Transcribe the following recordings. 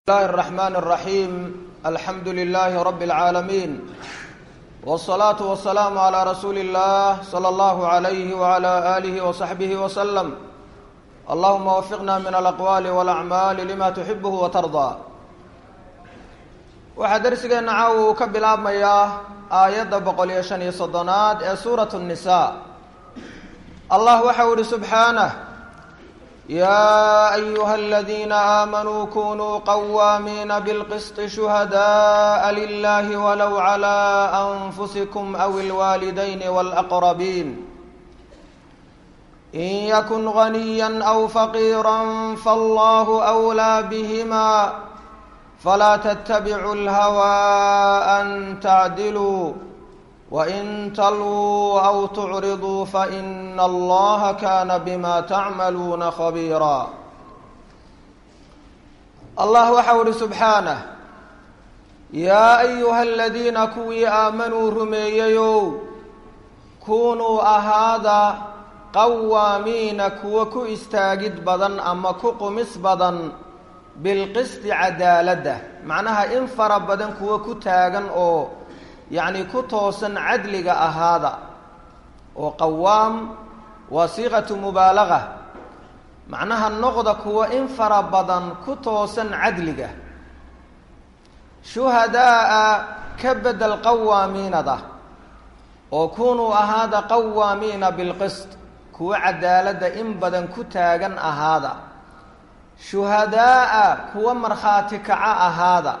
الله الرحمن الرحيم الحمد لله رب العالمين والصلاة والسلام على رسول الله صلى الله عليه وعلى آله وصحبه وسلم اللهم وفقنا من الأقوال والأعمال لما تحبه وترضى waxaa darsigeena caawa uu ka bilaabmayaa aayadda boqol iyo shan iyo soddonaad ee suuratu nnisaa allah waxau ihi subxaanah yaa ayuha aladiina aamanuu kunuu qawaamiina bilqisطi shuhadaءa lilahi walow calى anfusikum aw ilwaalidayni wاlaqrabiin in yakun ganiya aw faqiira fallahu أwlىa bihima فلا تتبعوا الهوى أن تعدلوا وإن تلووا أو تعرضوا فإن الله كان بما تعملون خبيرا الله waxau uhi سبحaaنه يا أيuهa الذيina kuwii آamanوu rumeeyeyow kunuu ahaada qawaamiina kuwa ku istaagid badan ama ku qumis badan bilqisti cadaaladda macnaha in fara badan kuwa ku taagan oo yacni ku toosan cadliga ahaada oo qawaam waa siiqatu mubaalaga macnaha noqda kuwa in fara badan ku toosan cadliga shuhadaaa ka bedel qawaamiinada oo kunuu ahaada qawaamiina bilqist kuwa cadaaladda in badan ku taagan ahaada shuhadaa'a kuwa markhaati kaca ahaada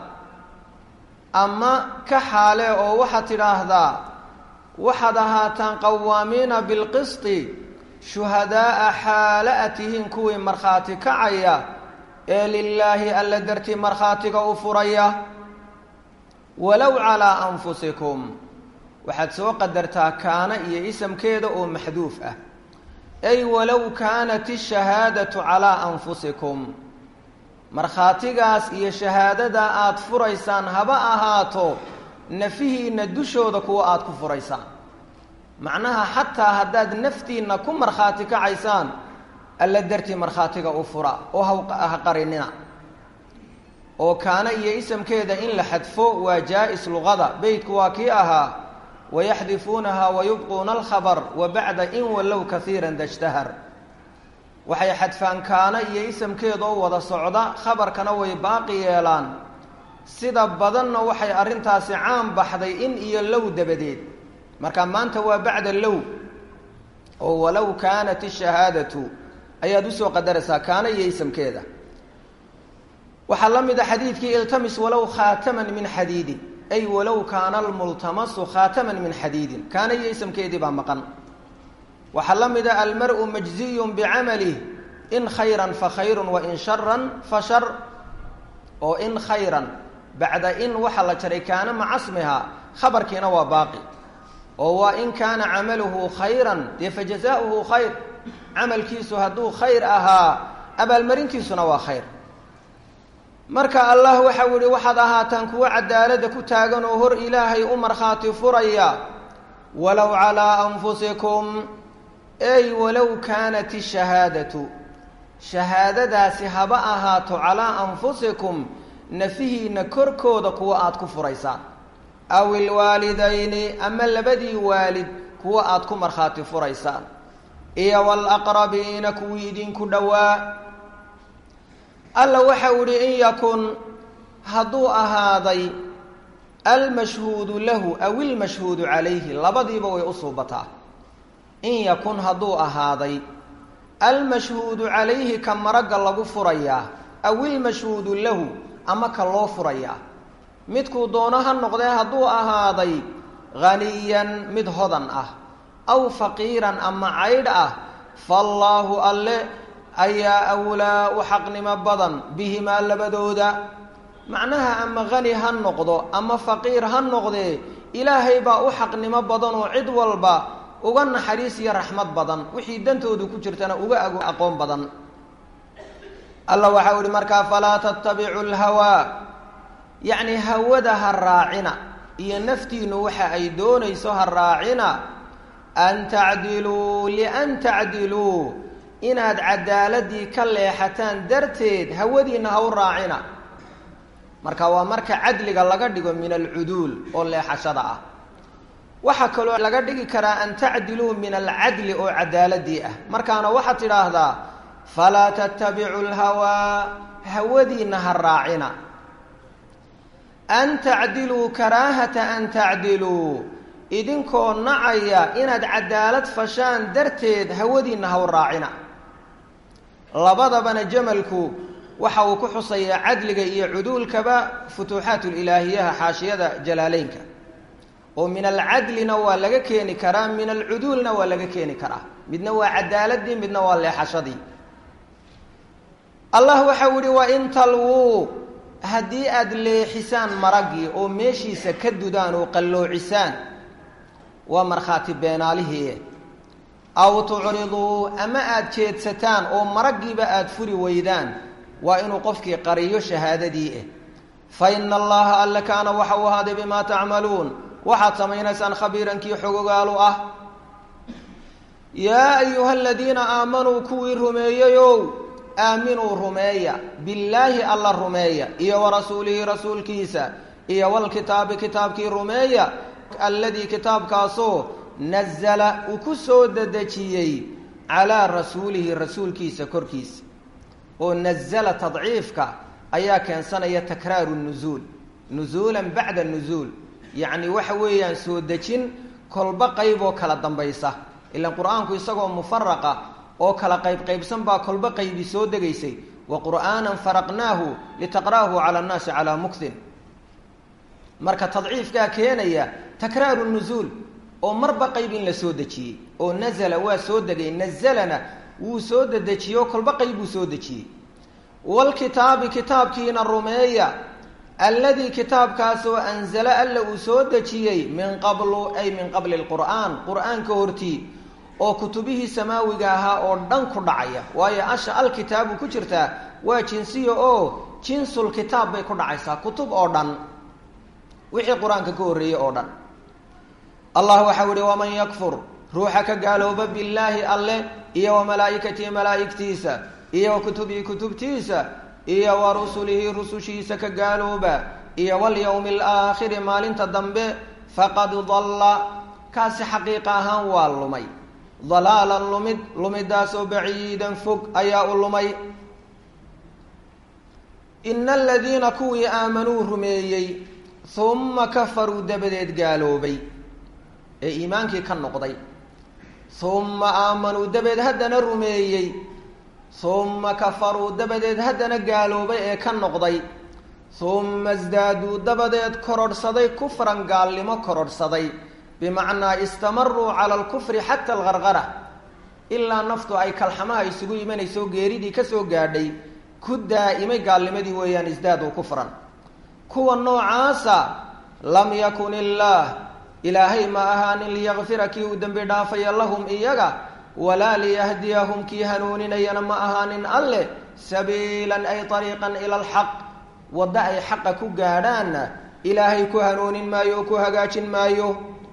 ama ka xaale oo waxaad tidhaahdaa waxaad ahaataan qawaamiina bilqisti shuhadaa'a xaale a tihiin kuwii markhaati kacaya ee lilaahi alla dartii markhaatiga u furaya walow calaa anfusikum waxaad soo qadartaa kaana iyo isamkeeda oo maxduuf ah ay walow kaanat ishahaadatu calaa anfusikum markhaatigaas iyo shahaadada aada furaysaan haba ahaato nafihiinna dushooda kuwa aada ku furaysaan macnaha xataa haddaad naftiinna ku markhaati kacaysaan alla dartii markhaatiga u fura oo ha qarinina oo kaana iyo isamkeeda in la xadfo waa jaa-is luqada beytku waa kii ahaa wayaxdifuunaha wayubquuna alkhabar wa bacda in wallow kaiira dashtahar waxay xadfaan kaana iyo isamkeeda oo wada socda khabarkana way baaqi yeelaan sida badanna waxay arrintaasi caan baxday in iyo low dabadeed marka maanta waa bacda low oo walow kaanat ishahaadatu ayaad usoo qadaraysaa kaana iyo isamkeeda waxaa la mid a xadiidkii iltamis walow khaataman min xadiidin ay walow kaana almultamasu khaataman min xadiidin kaana iyo isamkeedii baa maqan waxaa la mida almar-u majziyun bicamalih in khayran fa khayrun wa in sharan fa shar oo in khayran bacda in waxaa la jaray kaana macasmiha khabarkiina waa baaqi oo waa in kaana camaluhu khayran dee fa jazaauhu khayr camalkiisu hadduu khayr ahaa abaalmarintiisuna waa khayr marka allah waxau yihi waxaad ahaataan kuwo cadaalada ku taagan oo hor ilaahay u markhaati furaya walow calaa anfusikum ey walow kaanat ishahaadatu shahaadadaasi haba ahaato calaa anfusikum nafihiinna korkooda kuwa aada ku furaysaan aw ilwaalidayni ama labadii waalid kuwa aada ku markhaati furaysaan iyo walaqrabiina kuwii idinku dhowaa alla waxau ihi in yakun hadduu ahaaday almashhuudu lahu aw ilmashhuudu calayhi labadiiba way u suubataa in yakun hadduu ahaaday almashhuudu calayhi ka maragga lagu furayaa aw ilmashhuudu lahu ama ka loo furayaa midkuu doono ha noqdee hadduu ahaaday haniyan mid hodan ah aw faqiiran ama caydh ah faallaahu alle ayaa awlaa u xaqnimo badan bihimaa labadooda macnaha ama hani ha noqdo ama faqiir ha noqdee ilaahay baa u xaqnimo badan oo cid walba uga naxariis iyo raxmad badan wixii dantoodu ku jirtana uga ag aqoon badan alla waxau ihi markaa falaa tattabicu lhawaa yacni hawada ha raacina iyo naftiinu waxa ay doonayso ha raacina an tacdiluu lian tacdiluu inaad cadaaladii ka leexataan darteed hawadiinna ha u raacina marka waa marka cadliga laga dhigo min alcuduul oo leexashada ah waxaa kaloo laga dhigi karaa an tacdiluu min alcadli oo cadaaladii ah markaana waxaad tidhaahdaa falaa tattabicu lhawaa hawadiina ha raacina an tacdiluu karaahata an tacdiluu idinkoo nacaya inaad cadaalad fashaan darteed hawadiina haw raacina labadabana jamalku waxa uu ku xusayaa cadliga iyo cuduulkaba futuuxaat ilaahiyaha xaashiyada jalaaleynka oo min alcadlina waa laga keeni karaa min alcuduulna waa laga keeni karaa midna waa cadaaladii midna waa leexashadii allah waxau yihi wain talwuu haddii aada leexisaan maraggii oo meeshiisa ka dudaan oo qalloocisaan waa markhaati beenaalihii aw tucriduu ama aada jeedsataan oo maraggiiba aada furi weydaan waa inuu qofkii qariyo shahaadadii ah fa ina allaha alle kaana waxa uu ahaaday bimaa tacmaluun waxaad samaynaysaan khabiirankii xogogaalu ah yaa ayuha aladiina aamanuu kuwii rumeeyeyow aaminuu rumeeya billaahi alla rumeeya iyo wa rasuulihi rasuulkiisa iyo walkitaabi kitaabkii rumeeya alladii kitaabkaasoo nazala uu ku soo dedejiyey calaa rasuulihi rasuulkiisa korkiisa oo nazala tadciifka ayaa keensanaya takraaru nuzuul nuzuulan bacda nuzuul yacni waxa weeyaan soo dejin kolba qayb oo kala dambaysa ilaan qur-aanku isagoo mufaraqa oo kala qaybqaybsan baa kolba qaybi soo degaysay wa qur'aanan faraqnaahu litaqra'ahu cala annaasi calaa muktin marka tadciifkaa keenaya takraaru nuzuul oo marba qayb in la soo dejiyey oo nazala waa soo degay nazalana wuu soo dedejiyo kolba qayb buu soo dejiyey walkitaabi kitaabkiina rumeeya alladii kitaabkaasoo anzala alla uu soo dejiyey min qablu ay min qabli lqur'aan qur-aanka hortii oo kutubihii samaawiga ahaa oo dhan ku dhacaya waayo asha alkitaabu ku jirtaa waa jinsiya oo jinsul kitaab bay ku dhacaysaa kutub oo dhan wixii qur-aanka ka horreeyey oo dhan allah waxau ihi waman yakfur ruuxa ka gaalooba billaahi alle iyo wa malaa'ikatihi malaa'igtiisa iyo wa kutubihi kutubtiisa iyo wa rusulihi rusushiisa ka gaalooba iyo walyowmi alaakhiri maalinta dambe faqad dalla kaasi xaqiiqa ahaan waa lumay dalaalan lumid lumidaasoo baciidan fog ayaa u lumay ina aladiina kuwii aamanuu rumeeyey humma kafaruu dabadeed gaaloobay ee iimaankii ka noqday humma aamanuu dabeed haddana rumeeyey humma kafaruu dabadeed haddana gaaloobay ee ka noqday humma isdaaduu dabadeed kororhsaday kufran gaalnimo kororhsaday bimacnaa istamaruu cala alkufri xata algargara ilaa naftu ay kalxamaha isugu imanayso geeridii kasoo gaadhay ku daa'imay gaalnimadii weeyaan isdaaduu kufran kuwa noocaasa lam yakun illaah ilaahay ma ahaanin liyakfira kii uu dembi dhaafaya lahum iyaga walaa liyahdiyahum kii hanuuninayana ma ahaanin alleh sabiilan ay ariiqan ila alxaq waddo ay xaqa ku gaadhaanna ilaahay ku hanuunin maayo oo ku hagaajin maayo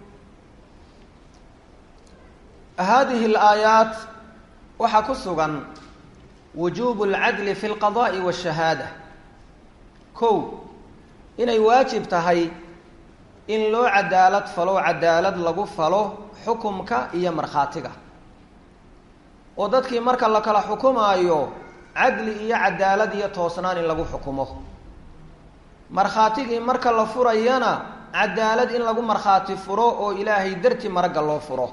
hadihi alaayaat waxaa ku sugan wujuubu alcadli fi lqada'i waashahaada kow inay waajib tahay in loo cadaalad falo cadaalad lagu falo xukumka iyo markhaatiga oo dadkii marka la kala xukumaayo cadli iyo cadaalad iyo toosnaan in lagu xukumo markhaatigii marka la furayana cadaalad in lagu markhaati furo oo ilaahay darti maragga loo furo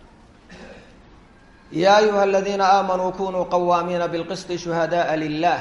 yaa ayuha aladiina aamanuu kunuu qawaamiina bilqisti shuhadaءa lilah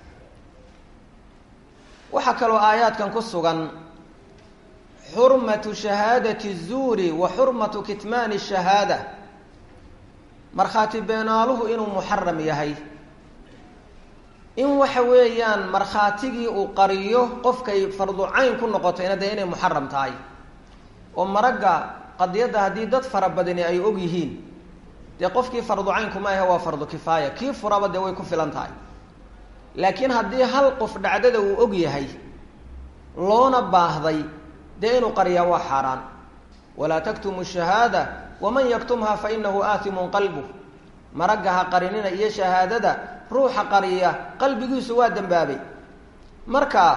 waxaa kaloo aayaadkan ku sugan xurmatu shahaadati الzuuri wa xurmatu kitmaani الshahaada markhaati beenaaluhu inuu muxaram yahay in waxa weeyaan markhaatigii uu qariyo qofkay fardu cayn ku noqotayna dee inay muxaram tahay oo maragga qadiyadda haddii dad fara badani ay og yihiin dee qofkii fardu caynku ma ahe waa fardu kifaaya kii furaba dee way ku filan tahay laakiin haddii hal qof dhacdada uu og yahay loona baahday dee inuu qariyaa waa xaaraan walaa taktumu shahaada waman yaktumha fa inahu aatimun qalbuh maragga ha qarinina iyo shahaadada ruuxa qariya qalbigiisu waa dembaabay marka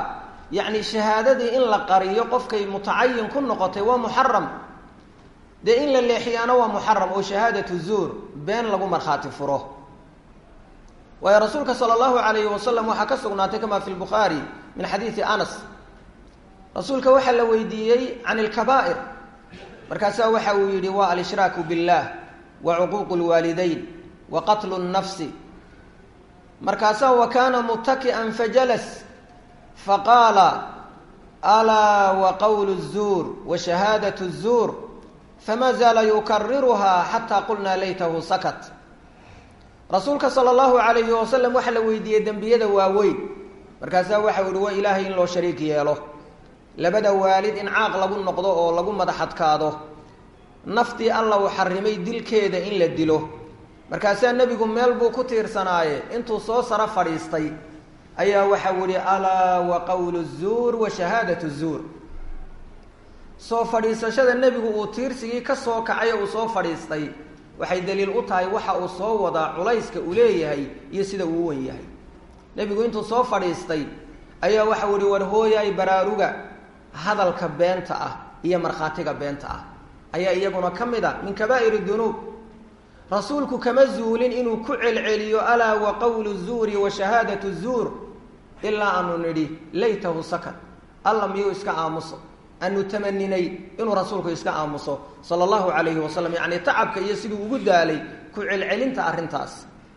yacni shahaadadii in la qariyo qofkay mutacayin ku noqotay waa muxaram dee in la leexiyaana waa muxaram oo shahaadatu zuur been lagu markhaati furo waayo rasuulka sala allahu alayhi wasalam waxaa ka sugnaatay kama fi lbukhaari min xadiidi anas rasuulka waxaa la weydiiyey can ilkabaa'ir markaasaa waxa uu yidhi waa alshraaku biاllah wa cuquuqu lwaalidayn wa qatlu nnafsi markaasaa wa kaana mutaki'an fajalas faqaala alaa wa qowlu الzuur wa shahaadaة الzuur fama zaala yukariruhaa xataa qulnaa laytahu sakat rasuulka sala allahu alayhi wasalam waxaa la weydiiyey dembiyada waaweyn markaasaa waxa u yihi waa ilaahay in loo shariik yeelo labada waalid in caaq lagu noqdo oo lagu madaxadkaado naftii alla uu xarimay dilkeeda in la dilo markaasaa nebigu meel buu ku tiirsanaaye intuu soo saro fadhiistay ayaa waxau yihi alaa wa qowlu zuur wa shahaadatu zuur soo fadhiisashada nebigu uu tiirsigii ka soo kacay uu soo fadhiistay waxay daliil u tahay waxa uu soo wadaa culayska uu leeyahay iyo sida uu wen yahay nebigu intuu soo fadhiistay ayaa waxau yihi war hooyaay baraaruga hadalka beenta ah iyo markhaatiga beenta ah ayaa iyaguna ka mid a min kabaa'ir dunuub rasuulku kama zuulin inuu ku celceliyo alaa wa qowlu zuuri wa shahaadatu zuur ilaa aanu nidhi laytahu sakat alla miyuu iska aamuso aanu tamaninay inuu rasuulku iska aamuso sala allahu calayhi wasalam yacni tacabka iyo siduu ugu daalay ku celcelinta arrintaas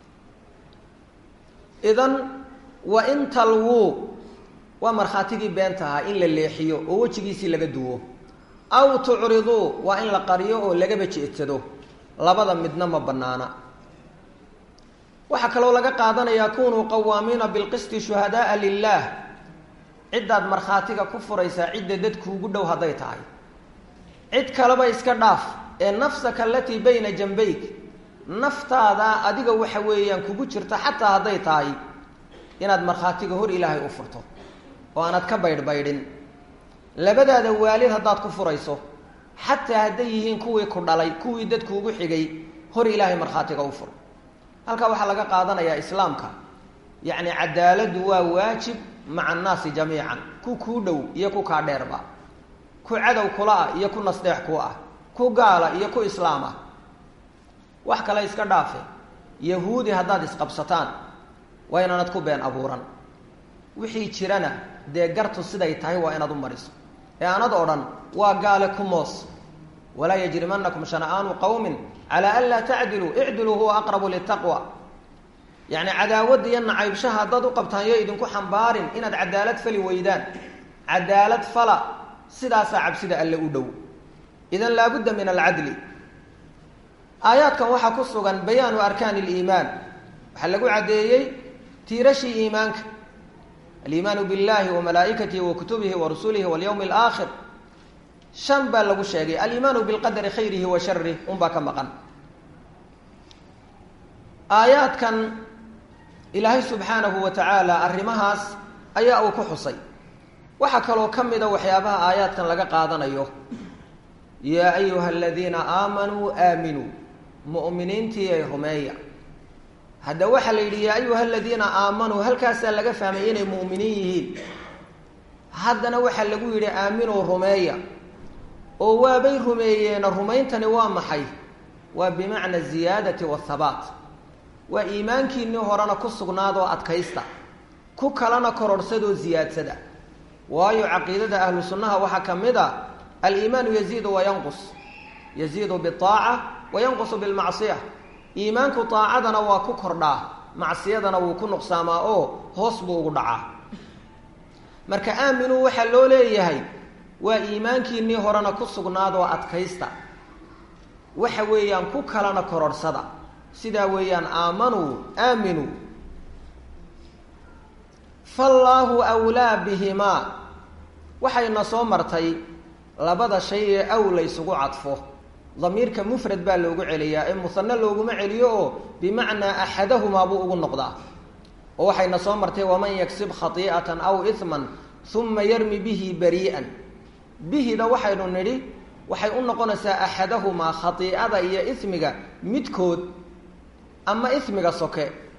idan wa in talwuu waa markhaatigii beenta ahaa in la leexiyo oo wejigiisii laga duwo aw tucriduu waa in la qariyo oo lagaba jeedsado labada midna ma bannaana waxaa kaloo laga qaadanayaa kunuu qawaamiina bilqisti shuhadaaa lilaah ciddaad markhaatiga ku furaysaa cidda dadkuugu dhow hadday tahay cid kaleba iska dhaaf ee nafsaka alatii bayna jambayk naftaada adiga waxa weeyaan kugu jirta xataa hadday tahay inaad markhaatiga hor ilaahay u furto oo aanad ka baydhbaydhin labadaada waalid haddaad ku furayso xataa hadday yihiin kuwii ku dhalay kuwii dadkuugu xigay hor ilaahay markhaatiga u fur halkaa waxaa laga qaadanayaa islaamka yacni cadaaladdu waa waajib maca annaasi jamiican ku kuu dhow iyo ku kaa dheerba ku cadow kula ah iyo ku nasdeex ku ah ku gaala iyo ku islaam ah wax kale iska dhaafe yahuudi haddaad isqabsataan waa inaanad ku been abuuran wixii jirana dee gartu siday tahay waa inaad u mariso ee aanad odhan waa gaale ku moos walaa yajrimanakum shana'aanu qowmin calaa an laa tacdiluu icdiluu huwa aqrabu litaqwa yacni cadaawadda iyo nacaybshaha haddaad u qabtaan yo idinku xambaarin inaad cadaalad fali weydaan cadaalad fala sidaasaa cabsida alle u dhow idan laabudda min alcadli aayaadkan waxaa ku sugan bayaanu arkaani liimaan waxaa lagu caddeeyey tiirashii iimaanka aliimaanu biاllahi wa malaa'ikatihi wa kutubihi wa rusulihi walyawmi alaakhir shan baa lagu sheegay aliimaanu bilqadari khayrihi wa sharih unbaa ka maqan aayaadkan ilaahay subxaanahu wa tacaala arrimahaas ayaa uu ku xusay waxaa kaloo ka mida waxyaabaha aayaadkan laga qaadanayo yaa ayuha aladiina aamanuu aaminuu mu'miniintii ay rumeeya hadda waxaa la yidhi yaa ayuha aladiina aamanuu halkaasaa laga fahmay inay mu'miniin yihiin haddana waxaa lagu yidhi aaminuu rumeeya oo waabay rumeeyeena rumayntani waa maxay waa bimacna ziyaadati wahabaat waa iimaankiinii horena ku sugnaadoo adkaysta ku kalena kororhsadoo ziyaadsada waayo caqiidada ahlu sunnaha waxaa ka mid a aliimaanu yaziidu wayanqus yaziidu biaaca wayanqusu bilmacsiya iimaanku aacadana waa ku kordhaa macsiyadana wuu ku nuqsaamaa oo hoos buu ugu dhacaa marka aaminuu waxaa loo leeyahay waa iimaankiinii horena ku sugnaadoo adkaysta waxa weeyaan ku kalena kororhsada sidaa weeyaan aamanuu aaminuu faallaahu wlaa bihimaa waxayna soo martay labada shay ee aw la ysugu cadfo damiirka mufrad baa loogu celiyaa ee musane looguma celiyo oo bimacnaa axadahumaa buu ugu noqdaa oo waxayna soo martay waman yagsib khatii'atan aw iman uma yarmi bihi barii'an bihida waxaynu nidhi waxay u noqonaysaa axadahumaa khatii'ada iyo ismiga midkood ama ismiga soke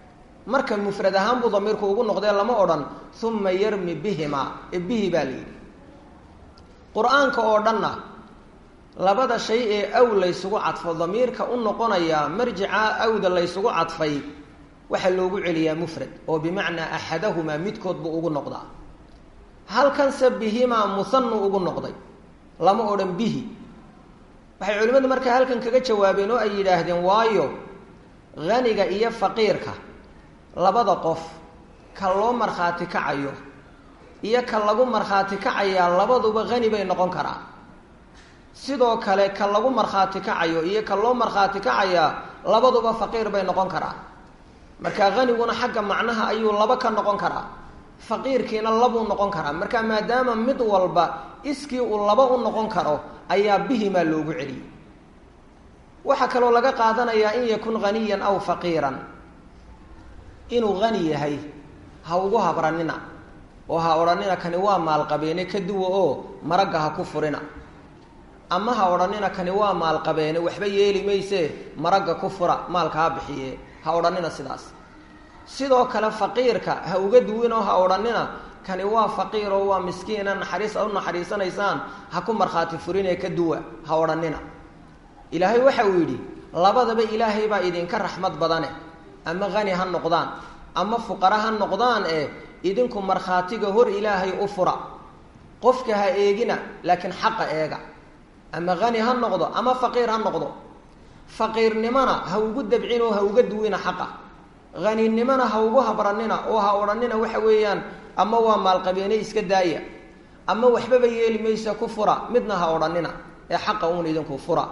marka mufrad ahaan buu damiirku ugu noqdee lama odhan uma yarmi bihima ee bihi baa la yidhi qur-aanka oo dhanna labada shay ee aw laysugu cadfo damiirka u noqonaya marjica awda laysugu cadfay waxaa loogu celiyaa mufrad oo bimacnaa axadahumaa midkood buu ugu noqdaa halkanse bihimaa muhanu ugu noqday lama odhan bihi waxay culimmadu markaa halkan kaga jawaabeen oo ay yidhaahdeen waayo haniga iyo faqiirka labada qof ka loo markhaati kacayo iyo ka lagu markhaati kacayaa labaduba hani bay noqon karaa sidoo kale ka lagu markhaati kacayo iyo ka loo markhaati kacayaa labaduba faqiir bay noqon karaa marka haniguna xagga macnaha ayuu laba ka noqon karaa faqiirkiina labuu noqon karaa marka maadaama mid walba iskii uu laba u noqon karo ayaa bihimaa loogu celiyey waxaa kaloo laga qaadanayaa in yakun haniyan aw faqiiran inuu hani yahay ha ugu habranina oo ha odhanina kani waa maalqabeene ka duwa oo maragga ha ku furina ama ha odhanina kani waa maalqabeene waxba yeeli mayse maragga ku fura maalka ha bixiye ha odhanina sidaas sidoo kale faqiirka ha uga duwinoo ha odhanina kani waa faqiir oo waa miskiina naxariis a u naxariisanaysaan ha ku markhaati furinee ka duwa ha odhanina ilaahay waxa uu yidhi labadaba ilaahay baa idinka raxmad badane ama hani ha noqdaan ama fuqara ha noqdaan ee idinku markhaatiga hor ilaahay u fura qofka ha eegina laakiin xaqa eega ama hani ha noqdo ama faqiir ha noqdo faqiirnimona ha ugu dabcin oo ha uga duwina xaqa haninimona ha ugu habranina oo ha odhanina waxa weeyaan ama waa maalqabeene iska daaya ama waxbaba yeeli maysa ku fura midna ha odhanina ee xaqa uun idinku fura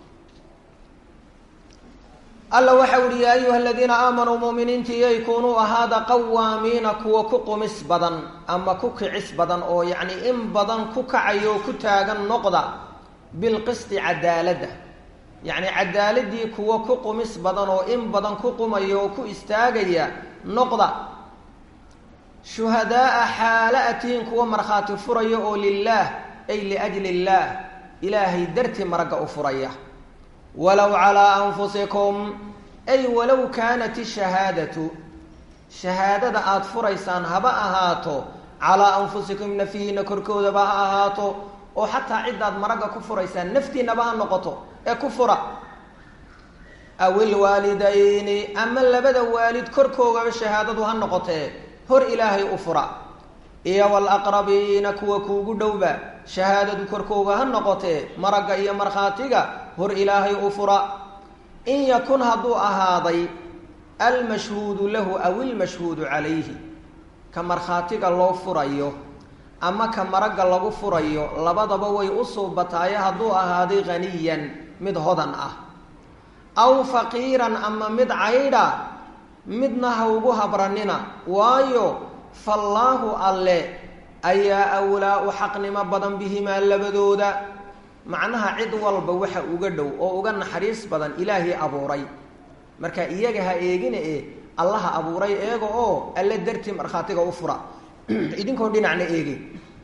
alla waxa uhi yaa ayuha aladiina aamanuu muminiintii yaykunuu ahaada qawaamiina kuwa ku qumis badan ama ku kicis badan oo yacni in badan ku kacayo ku taagan noqda bilqisti cadaaladda yacni cadaaladii kuwa ku qumis badan oo in badan ku qumaya oo ku istaagaya noqda shuhadaaa xaala atihiin kuwa markhaati furaya oo lilaah ay liajli illaah ilaahay dartii maragga u furaya walow calaa anfusikum ay walow kaanat ishahaadatu shahaadada aada furaysaan haba ahaato calaa anfusikum nafihiina korkoodaba ha ahaato oo xataa ciddaad maragga ku furaysaan naftiinaba ha noqoto ee ku fura aw ilwaalidayni ama labada waalid korkoogaba shahaadadu ha noqotee hor ilaahay u fura iyo walaqrabiina kuwa kuugu dhowba shahaadadu korkooga ha noqotee maragga iyo markhaatiga hor ilaahay u fura in yakun hadduu ahaaday almashhuudu lahu aw ilmashhuudu calayhi ka markhaatiga loo furayo ama ka maragga lagu furayo labadaba way u suubataaye hadduu ahaaday haniyan mid hodan ah aw faqiiran ama mid caydha midna ha ugu habranina waayo fallaahu alle ayaa awlaa u xaqnimo badan bihimaa labadooda macnaha cid walba waxa uga dhow oo uga naxariis badan ilaahii abuuray marka iyaga ha eegina e allaha abuuray eega oo alle dartii markhaatiga u fura idinkoo dhinacna eegi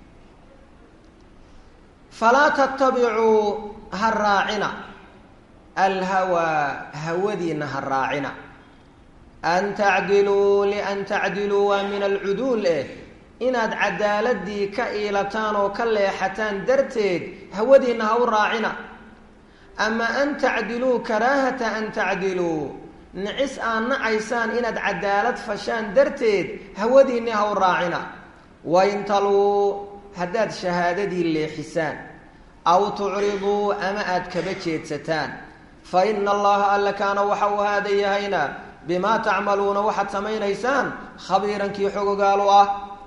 falaa tattabicuu ha raacina alhawaa hawadiina ha raacina an tacdiluu lian tacdiluu waa min alcuduul eh inaad cadaaladii ka iilataan oo ka leexataan darteed hawadiina ha u raacina ama an tacdiluu karaahata an tacdiluu nicis aad nacaysaan inaad cadaalad fashaan darteed hawadiinni ha u raacina wain taluu haddaad shahaadadii leexisaan aw tucriduu ama aad kaba jeedsataan fa ina allaha alla kaana waxa uu haada yahayna bimaa tacmaluuna waxaad samaynaysaan khabiirankii xogogaalu ah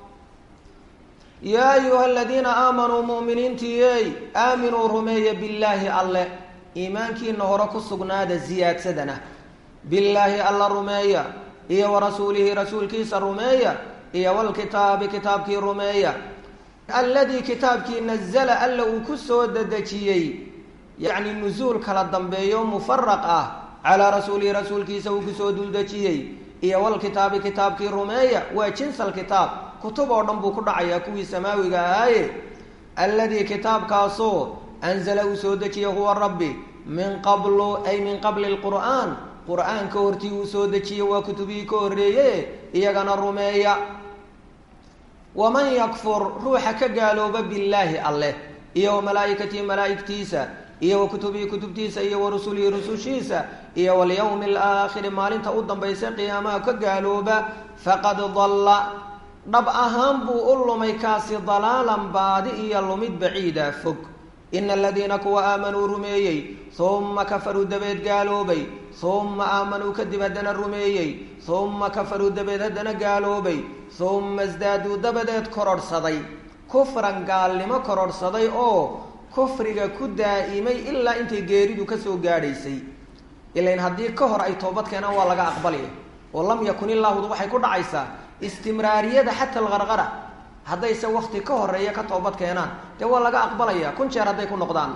yaa ayuha aladiina aamanuu mu'miniintiiyey aaminuu rumeeya billaahi alle iimaankiina hore ku sugnaada siyaadsadana billaahi alla rumeeya iyo wa rasuulihi rasuulkiisa rumeeya iyo walkitaabi kitaabkii rumeeya alladii kitaabkii nazala alla uu ku soo dedejiyey yacni nusuul kala dambeeyo mufaraq ah calaa rasuulihi rasuulkiisa uu kusoo duldejiyey iyo walkitaabi kitaabkii rumeeya waa jinsal kitaab kutub oo dhan buu ku dhacayaa kuwii samaawiga ahaaye alladii kitaabkaasoo anzala uu soo dejiyey huwa rabbi min qablu ay min qabli lqur'aan qur-aanka hortii uu soo dejiyey waa kutubihii ka horreeye iyagana rumeeya waman yakfur ruuxa ka gaalooba billaahi alleh iyo wa malaa'ikatihi malaa'igtiisa iyo wa kutubihi kutubtiisa iyo wa rusulihi rusushiisa iyo walyawmi alaakhiri maalinta u dambaysa qiyaamaha ka gaalooba faqad dalla dhab ahaan buu u lumay kaasi dalaalan baadi iyo lumid baciida fog ina aladiina kuwa aamanuu rumeeyey humma kafaruu dabeed gaaloobay humma aamanuu kadib haddana rumeeyey humma kafaruu dabeed haddana gaaloobay humma isdaaduu dabadeed kororhsaday kufran gaalnimo kororhsaday oo kufriga ku daa'imay ilaa intay geeridu kasoo gaadhaysay ilain haddii ka hor ay toobad keenaan waa laga aqbalaya oo lam yakun illaahudu waxay ku dhacaysaa istimraariyada xata alqarqara haddayse wakti ka horeeya ka toobad keenaan dee waa laga aqbalaya kun jeer hadday ku noqdaanna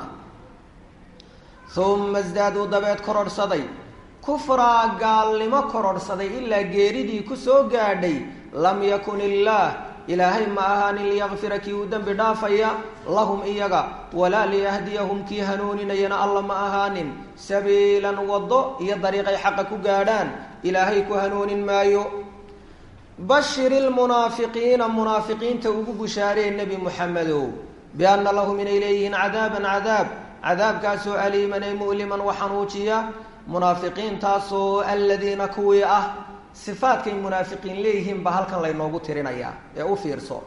uma isdaaduu dabeed kororhsaday kufraa gaalnimo kororhsaday ilaa geeridii kusoo gaadhay lam yakun illaah ilaahay ma ahaanin liyakfira kii uu dembi dhaafaya lahum iyaga walaa liyahdiyahum kii hanuuninayana alla ma ahaanin sabiilan waddo iyo dariiqay xaqa ku gaadhaan ilaahay ku hanuunin maayo bashir ilmunaafiqiina munaafiqiinta ugu bushaaree nebi muxamedow bianna lahum inay leeyihiin cadaaban cadaab cadaabkaasoo aliiman ay mu'liman waxanuujiya munaafiqiintaasoo aladiina kuwii ah sifaadkay munaafiqiin leeyihiin baa halkan laynoogu tirinayaa ee u fiirso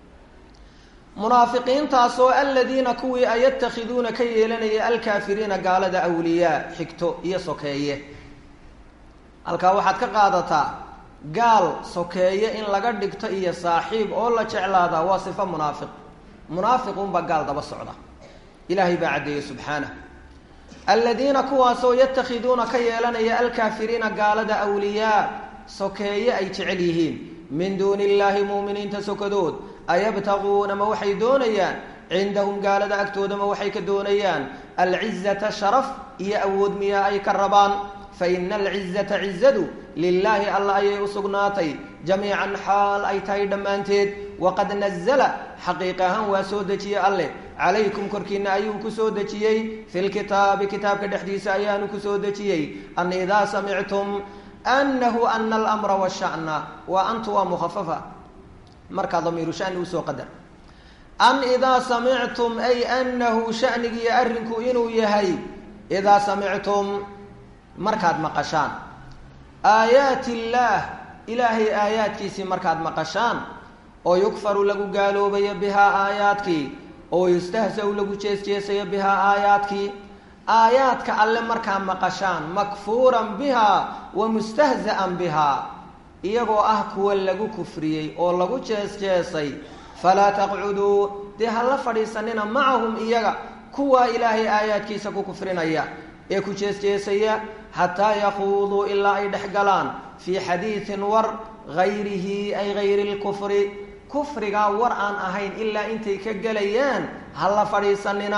munaafiqiintaasoo aladiina kuwii a yatakhiduuna ka yeelanaya alkaafiriina gaalada awliyaa xigto iyo sokeeye halkaa waxaad ka qaadataa gaal sokeeye in laga dhigto iyo saaxiib oo la jeclaadaa waa sifo munaafiq munaafiqunbaa gaal daba socda ilaahay baa caddeeyey subxaanah aladiina kuwaasoo yatakhiduuna ka yeelanaya alkaafiriina gaalada awliyaa sokeeye ay jecel yihiin min duuni illaahi muuminiinta sokadood ayabtaguuna ma waxay doonayaan cindahum gaalada agtooda ma waxay ka doonayaan alcizata sharaf iyo awood miyaa ay ka rabaan fa ina alcizata cizadu lilaahi alla ayay u sugnaatay jamiican xaal ay tahay dhammaanteed waqad nazala xaqiiq ahaan waa soo dejiyey alleh calaykum korkiina ayuu ku soo dejiyey fi lkitaabi kitaabka dhexdiisa ayaanu ku soo dejiyey an idaa samictum anahu ana almra washana waa antu waa mukhafafa markaa damiiru shani usoo qadar an idaa samictum ay anahu shanigiiyo arrinku inuu yahay idaa samictum markaad maqashaan aayaati illaah ilaahay aayaadkiisii markaad maqashaan oo yukfaru lagu gaaloobayo bihaa aayaadkii oo yustahsa-u lagu jeesjeesayo bihaa aayaadkii aayaadka alle markaa maqashaan makfuuran bihaa wa mustahza'an bihaa iyagoo ah kuwa lagu kufriyey oo lagu jees-jeesay falaa taqcuduu dee ha la fadhiisanina macahum iyaga kuwaa ilaahay aayaadkiisa ku kufrinaya ee ku jees-jeesaya xataa yakuuduu ilaa ay dhex galaan fii xadiidin war gayrihi ay gayri lkufri kufrigaa war aan ahayn ilaa intay ka gelayaan ha la fadhiisanina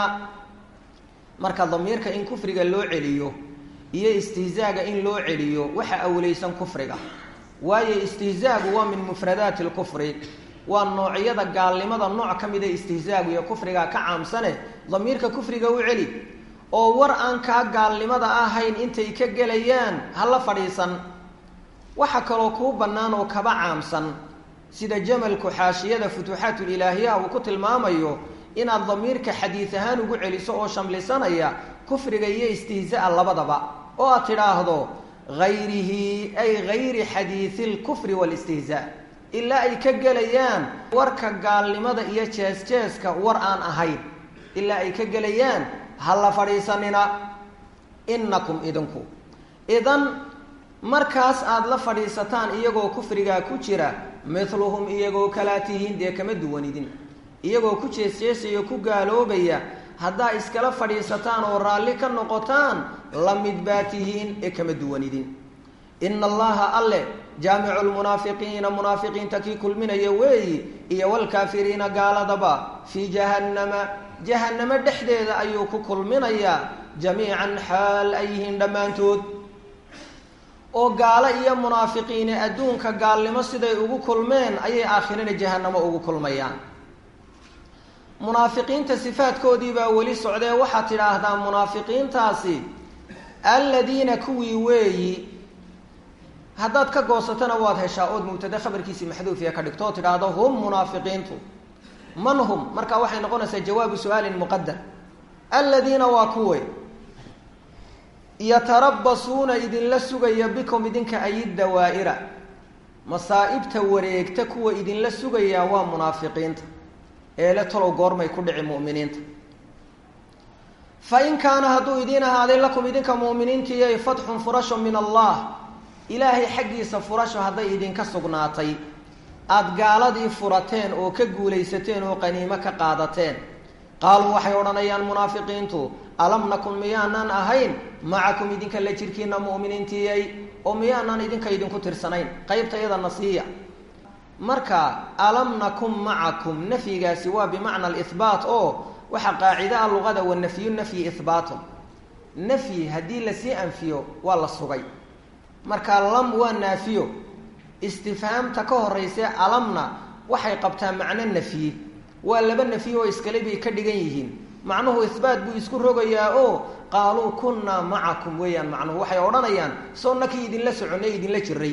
marka damiirka in kufriga loo celiyo iyo istihzaaga in loo celiyo waxa awleysan kufriga waayo istihzaagu waa min mufradaati lkufri waa noocyada gaalnimada nooc ka mida istihzaagu iyo kufrigaa ka caamsane damiirka kufriga u celi oo war aan kaa gaalnimada ahayn intay ka gelayaan ha la fadhiisan waxa kaloo kuu bannaan oo kaba caamsan sida jamalku xaashiyada futuuxaatulilaahiyaha uu ku tilmaamayo inaad damiirka xadiid ahaan ugu celiso oo shamlisanaya kufriga iyo istihzaa labadaba oo aad tidhaahdo gayrihi ay gayri xadiidi lkufri waalistihzaa ilaa ay ka gelayaan warka gaalnimada iyo jees-jeeska war aan ahayn ilaa ay ka gelayaan ha la fadhiisanina innakum idinku idan markaas aada la fadhiisataan iyagoo kufrigaa ku jira mithluhum iyagoo kalaa tihiin dee kama duwanidin iyagoo ku jees-jeesaya ku gaaloobaya haddaa iskala fadhiisataan oo raalli ka noqotaan la mid baa tihiin ee kama duwanidin ina allaha alle jaamicu lmunaafiqiina munaafiqiinta kii kulminaya weeyi iyo walkaafiriina gaaladaba fii jahannama jahannamo dhexdeeda ayuu ku kulminayaa jamiican xaal ay yihiin dhammaantood oo gaalo iyo munaafiqiine adduunka gaalnimo siday ugu kulmeen ayay aakhirana jahannamo ugu kulmayaan munaafiqiinta sifaadkoodii baa weli socdee waxaad tidhaahdaa munaafiqiintaasi aladiina kuwii weeyi haddaad ka goosatana waad heshaa ood mubtade khabarkiisii maxduufiya ka dhigto oo tidhaahdo hum munaafiqiintu man hum marka waxay noqonaysaa jawaabu su-aalin muqadar aladiina waa kuwe yatarabasuuna idinla sugaya bikum idinka ayiddawaa'ira masaa'ibta wareegta kuwa idinla sugayaa waa munaafiqiinta eele talow goormay ku dhici mu'miniinta fa in kaana hadduu idiin ahaaday lakum idinka mu'miniintiiyay fatxun furasho min allah ilaahay xaggiisa furasho hadday idinka sugnaatay aada gaaladii furateen oo ka guulaysateen oo qaniimo ka qaadateen qaaluu waxay odhanayaan munaafiqiintu alam nakun miyaanan ahayn macakum idinka la jirkiina mu'miniintiyay oo miyaanan idinka idinku tirsanayn qaybta yada nasiiya marka alam nakun macakum nafyigaasi waa bimacna alihbaat oo waxaa qaacida a luqada wa nafyu nafyi ihbaatun nafyi haddii lasii anfiyo waa la sugay marka lam waa naafiyo istifhaamta ka horeyse alamna waxay qabtaa macno nafyi waa laba nafyi oo iskale bay ka dhigan yihiin macnuhu ihbaat buu isku rogayaa oo qaaluu kunnaa macakum weeyaan macnuhu waxay odhanayaan soo nakii idinla soconay idinla jiray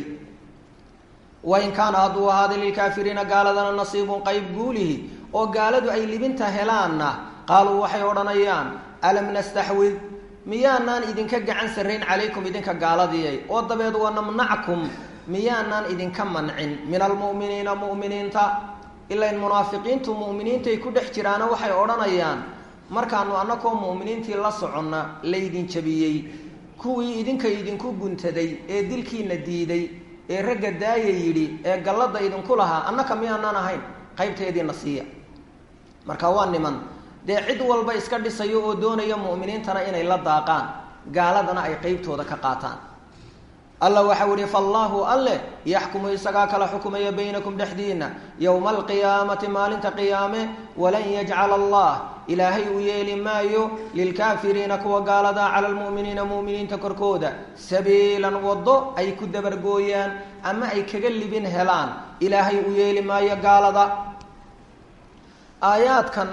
wain kaana hadduu ahaaday lilkaafiriina gaaladana nasiibun qayb guulihi oo gaaladu ay libinta helaanna qaaluu waxay odhanayaan alam nastaxwid miyaanaan idinka gacan sarrayn calaykum idinka gaaladiyay oo dabeed wanamnackum miyaanaan idinka mancin min almu'miniina mu'miniinta ilain munaafiqiintu mu'miniintay ku dhex jiraana waxay odhanayaan markaanu annakoo mu'miniintii la soconna laydin jabiyey kuwii idinka idinku guntaday ee dilkiina diiday ee ragga daaya yidhi ee galladda idinku lahaa annaka miyaanaan ahayn qaybteediina siiya marka waa niman dee cid walba iska dhisayo oo doonaya mu'miniintana inay la daaqaan gaaladana ay qeybtooda ka qaataan alla waxau ihi faallaahu alle yaxkumu isagaa kala xukumaya baynakum dhexdiina yowma alqiyaamati maalinta qiyaame walan yajcala allah ilaahay uu yeeli maayo lilkaafiriina kuwa gaaladaa cala lmu'miniina mu'miniinta korkooda sabiilan waddo ay ku dabargooyaan ama ay kaga libin helaan ilaahay uu yeeli maayo gaalada aayaadkan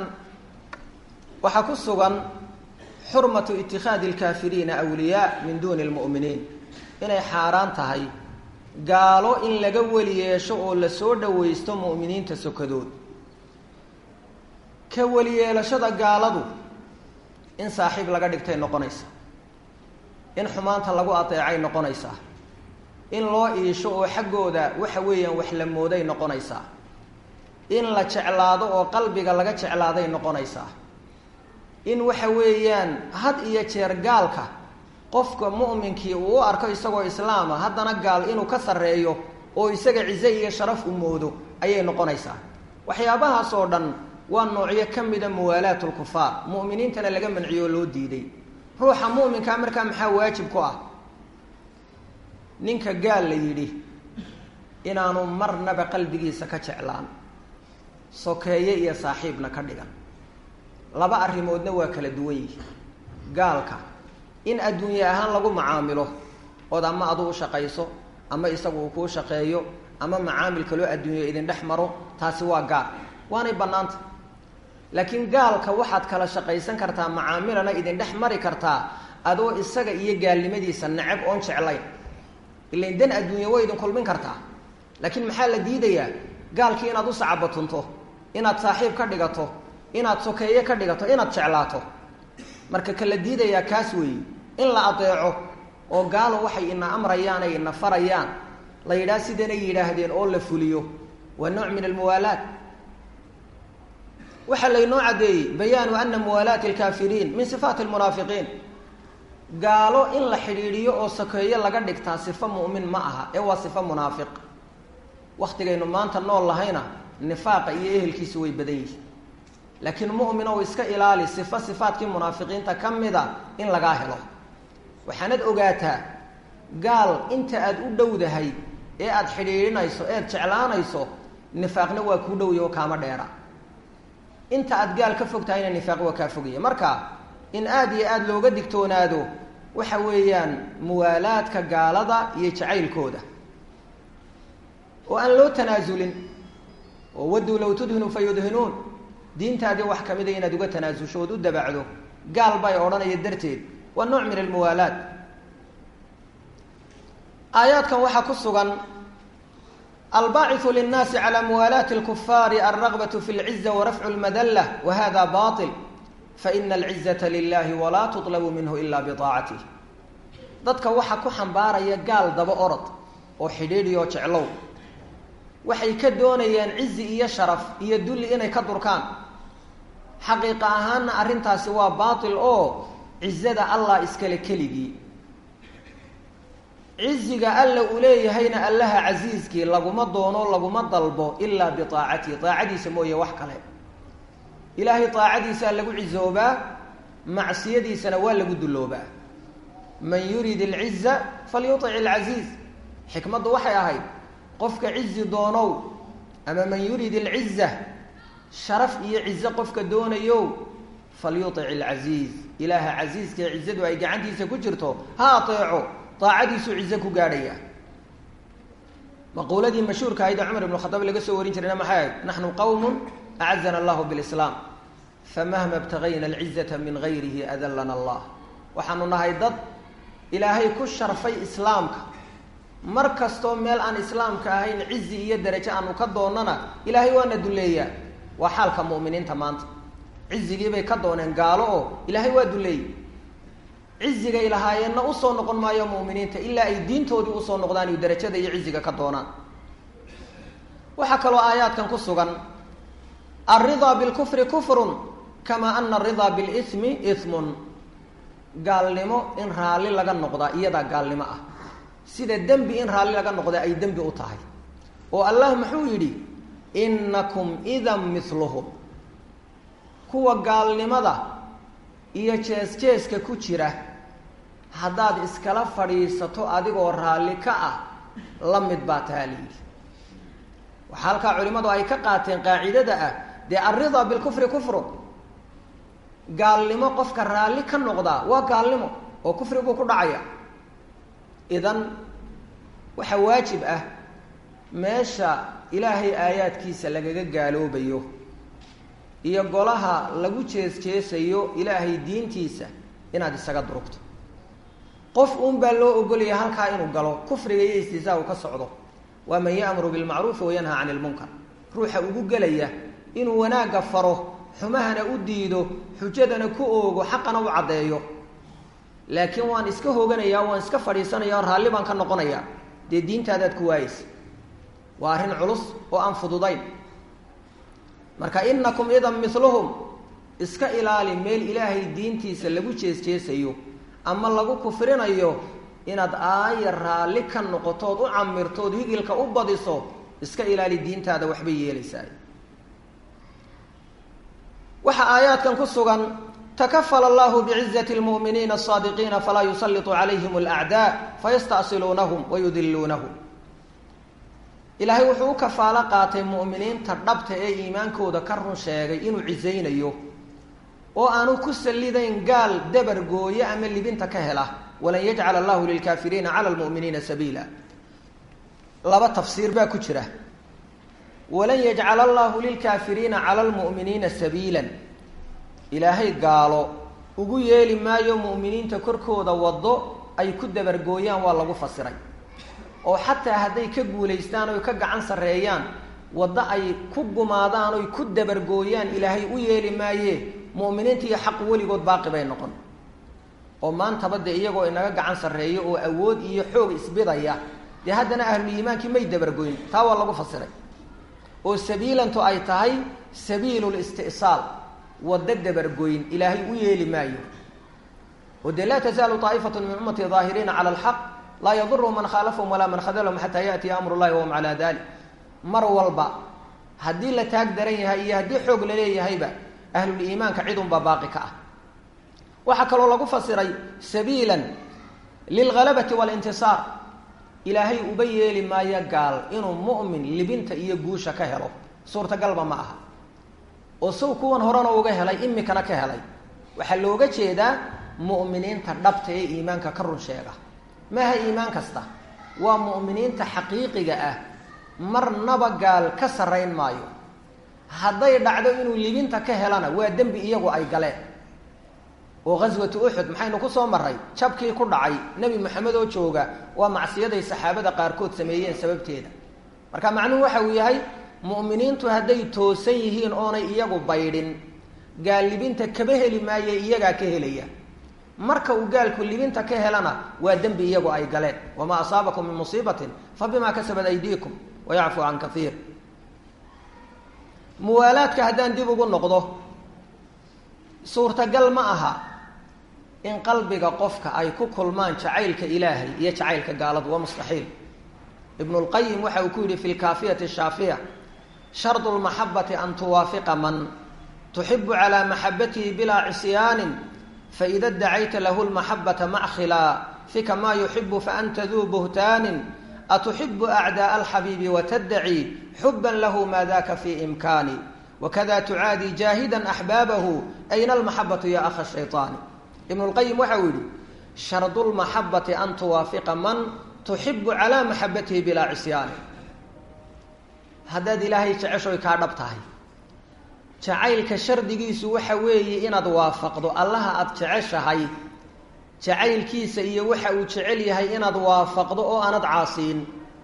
waxaa ku sugan xurmatu itikhaadi alkaafiriina awliyaa min duuni lmu'miniin inay xaaraan tahay gaalo in laga weli yeesho oo lasoo dhawaysto mu'miniinta sokadood ka weli yeelashada gaaladu in saaxiib laga dhigtay noqonaysa in xumaanta lagu adeecay noqonaysaa in loo iisho oo xaggooda waxa weeyaan wax la mooday noqonaysaa in la jeclaado oo qalbiga laga jeclaaday noqonaysaa in waxa weeyaan had iyo jeer gaalka qofka mu'minkii uu u arko isagoo islaama haddana gaal inuu ka sarreeyo oo isaga cize iyo sharaf u moodo ayay noqonaysaa waxyaabahaas oo dhan waa noocyo ka mida muwaalaat lkufaar mu'miniintana laga manciyo oo loo diiday ruuxa mu'minkaa markaa maxaa waajib ku ah ninka gaal la yidhi inaanu marnaba qalbigiisa ka jeclaan sokeeye iyo saaxiibna ka dhigan laba arrimoodna waa kala duwan yihi gaalka in adduunye ahaan lagu macaamilo ood ama adu u shaqayso ama isagu uu kuu shaqeeyo ama macaamil kaloo adduunye idin dhex maro taasi waa gaal waanay bannaanta laakiin gaalka waxaad kala shaqaysan kartaa macaamilana idin dhex mari kartaa adoo isaga iyo gaalnimadiisa necab oon jeclayn ilain dan adduunye way idin kulmin kartaa laakiin maxaa la diidayaa gaalkii inaad u sacabatunto inaad saaxiib ka dhigato inaad sokeeye ka dhigato inaad jeclaato marka kala diidayaa kaas weeye in la adeeco oo gaalo waxay ina amrayaan ay ina farayaan la yidhaha sidanay yidhaahdeen oo la fuliyo waa nooc min almuwaalaat waxaa laynoo caddeeyey bayaanu ana muwaalaati alkaafiriin min sifaati almunaafiqiin gaalo in la xidhiidhiyo oo sokeeye laga dhigtaa sifo mu'min ma aha ee waa sifo munaafiq waktigaynu maanta nool lahayna nifaaqa iyo ehelkiisu way badan yihiin laakiin mu'min ow iska ilaali sifo sifaadkii munaafiqiinta ka mida in lagaa helo waxaanad ogaataa gaal inta aad u dhowdahay ee aada xidhiidhinayso eed jeclaanayso nifaaqna waa kuu dhowya oo kaama dheera inta aad gaal ka fog tahayna nifaaq waa kaa fogaya marka in aada iyo aada looga digtoonaado waxa weeyaan muwaalaadka gaalada iyo jacaylkooda oo aan loo tanaasulin oo waduu low tudhinu fa yudhinuun diintaadii wax kamida inaad uga tanaasusho ood u dabacdo gaal bay odhanaya darteed waa nooc min almuwaalaat aayaadkan waxaa ku sugan albaaciu linnaasi calى muwaalaati اlkufaari alragbaة fi اlciza warafcu اlmadlah wahada baطil faina alcizaةa lilahi walaa tuطlabu minhu ila biطaacatih dadka waxaa ku xambaaraya gaal daba orod oo xidhiidhiyo jeclow waxay ka doonayaan cizi iyo sharaf iyo dulli inay ka durkaan xaqiiqa ahaanna arrintaasi waa baatil oo cizada allah iskale keligii ciziga alla uu leeyahayna allaha casiiskii laguma doono laguma dalbo ilaa biaacatihi aacadiisa mooye wax kale ilaahay aacadiisaa lagu cizoobaa macsiyadiisana waa lagu dulloobaa man yurid alciza falyuic alcasiiz xikmaddu waxay ahayd qofka cizi doonow ama man yurid alciza sharaf iyo cizo qofka doonayo falyuic alcasiiz ilaaha casiiskae cizadu ay gacantiisa ku jirto ha ateeco aacadiisuu cizo ku gaadhaya maquuladii mashhuurka ahayd ee cumar ibn khadaab laga soo warin jirayna maxay ahayd naxnu qowmun acazana allahu bilislaam famahma ibtagayna alcizata min gayrihi adallana allah waxaanu nahay dad ilaahay ku sharfay islaamka mar kastoo meel aan islaamka ahayn cizi iyo darajo aanu ka doonana ilaahay waana duleeyaa waa xaalka mu'miniinta maanta cizigiibay ka dooneen gaalo oo ilaahay waa duleeyey cizigay lahaayeenna usoo noqon maayo mu'miniinta ilaa ay diintoodii usoo noqdaan iyo darajada iyo ciziga ka doonaan waxaa kaloo aayaadkan ku sugan alridaa bilkufri kufrun kamaa ana aridaa bilismi ismun gaalnimo in raalli laga noqdaa iyadaa gaalnimo ah sida dembi in raalli laga noqdaa ay dembi u tahay oo allah muxuu yidhi innakum idan miluhum kuwa gaalnimada iyo jees-jeeska ku jira haddaad iskala fadhiisato adigoo raalli ka ah la mid baa tahaa layidhi waxaa halkaa culimmadu ay ka qaateen qaacidada ah dee alridaa bilkufri kufrun gaalnimo qofka raalli ka noqdaa waa gaalnimo oo kufri buu ku dhacaya idan waxaa waajib ah meesha ilaahay aayaadkiisa lagaga gaaloobayo iyo golaha lagu jees-jeesayo ilaahay diintiisa inaad isaga durugto qof uun baa loo ogolaya halkaa inuu galo kufriga iyo istihzaa uu ka socdo waa man ya'muru bilmacruufi wayanhaa cani ilmunkar ruuxa ugu gelaya inuu wanaagga faro xumahana u diido xujadana ku oogo xaqana u caddeeyo laakiin waan iska hoganayaa waan iska fadhiisanaya oo raalli baan ka noqonayaa dee diintaadaad ku waayeysa waa arrin culus oo aan fududayn marka inakum idan miluhum iska ilaali meel ilaahay diintiisa lagu jees-jeesayo ama lagu kufrinayo inaad aaya raalli ka noqotood u camirtood higilka u badiso iska ilaali diintaada waxbay yeelaysaa waxaa aayaadkan ku sugan takafala allahu bicizati lmu'miniina asaadiqiina falaa yusalitu calayhim alacdaa fayastasiluunahum wayudiluunahum ilaahay wuxuu u kafaalo qaatay mu'miniinta dhabta ee iimaankooda ka run sheegay inuu cizaynayo oo aanu ku sallidayn gaal dabar gooye ama libinta ka hela walan yajcala allahu lilkaafiriina cala lmu'miniina sabiila laba tafsiir baa ku jira walan yajcala allahu lilkaafiriina cala lmu'miniina sabiilan ilaahay gaalo ugu yeeli maayo mu'miniinta korkooda waddo ay ku dabargooyaan waa lagu fasiray oo xataa hadday ka guulaystaan oy ka gacan sarreeyaan waddo ay ku gumaadaan oy ku dabargooyaan ilaahay u yeeli maaye mu'miniinta iyo xaq weligood baaqi bay noqon oo maantaba dee iyagoo inaga gacan sarreeyo oo awood iyo xoog isbidaya dee haddana ahluliimaankii may dabargoyn taa waa lagu fasiray oo sabiilantu ay tahay sabiilu listi'saal waddo dabargoyn ilaahay u yeeli maayo oo dee laa tazaalu taa'ifatu min ummati daahiriina cala alxaq laa yadurhum man khaalafahum walaa man khadalahum xataa yaatiya amru llahi wahum calaa dalik mar walba haddii la taag daran yahay iyo haddii xoog la leeyahayba ahluliimaanka cidunbaa baaqi ka ah waxaa kaloo lagu fasiray sabiilan lilghalabati walintisaar ilaahay uba yeeli maayo gaal inuu mu'min libinta iyo guusha ka helo suurtagalba ma aha oo sow kuwan horena uga helay imikana ka helay waxaa looga jeedaa mu'miniinta dhabta ee iimaanka ka run sheega maaha iimaan kasta waa mu'miniinta xaqiiqiga ah marnaba gaal ka sarrayn maayo hadday dhacdo inuu libinta ka helana waa dembi iyagu ay galeen oo ghaswatu uxud maxaynu ku soo maray jabkii ku dhacay nebi moxamed oo jooga waa macsiyaday saxaabada qaarkood sameeyeen sababteeda marka macnuhu waxa uu yahay mu'miniintu hadday toosan yihiin oonay iyagu baydhin gaal libinta kaba heli maaye iyagaa ka helaya marka uu gaalku libinta ka helana waa dembi iyagu ay galeen wamaa asaabakum min musiibatin fa bimaa kasabat aydiikum wayacfu can kaiir muwaalaadka haddaan dib ugu noqdo suurtagal ma aha in qalbiga qofka ay ku kulmaan jacaylka ilaahay iyo jacaylka gaaladu waa mustaxiil ibnu lqayim waxa uu ku yidhi fi lkaafiyati shaafiya shardu lmaxabati an tuwaafiqa man tuxibu calaa maxabatihi bilaa cisyaanin faida dacayta lahu lmaxabata mackhilaa fika maa yuxibu faanta duu buhtaanin atuxibu acdaءa alxabiibi wataddaci xuban lahu maa daka fi imkaani wakada tucaadi jaahida axbaabahu ayna almaxabatu ya akha shayطaani ibn lqayim waxa uu yihi shardu lmaxabati an tuwaafiqa man tuxibu calaa maxabatihi bilaa cisyaani haddaad ilaahay jeceshoy kaa dhab tahay jacaylka shardigiisu waxa weeye inaad waafaqdo allaha aada jeceshahay jacaylkiisa iyo waxa uu jecel yahay inaad waafaqdo oo aanad caasiin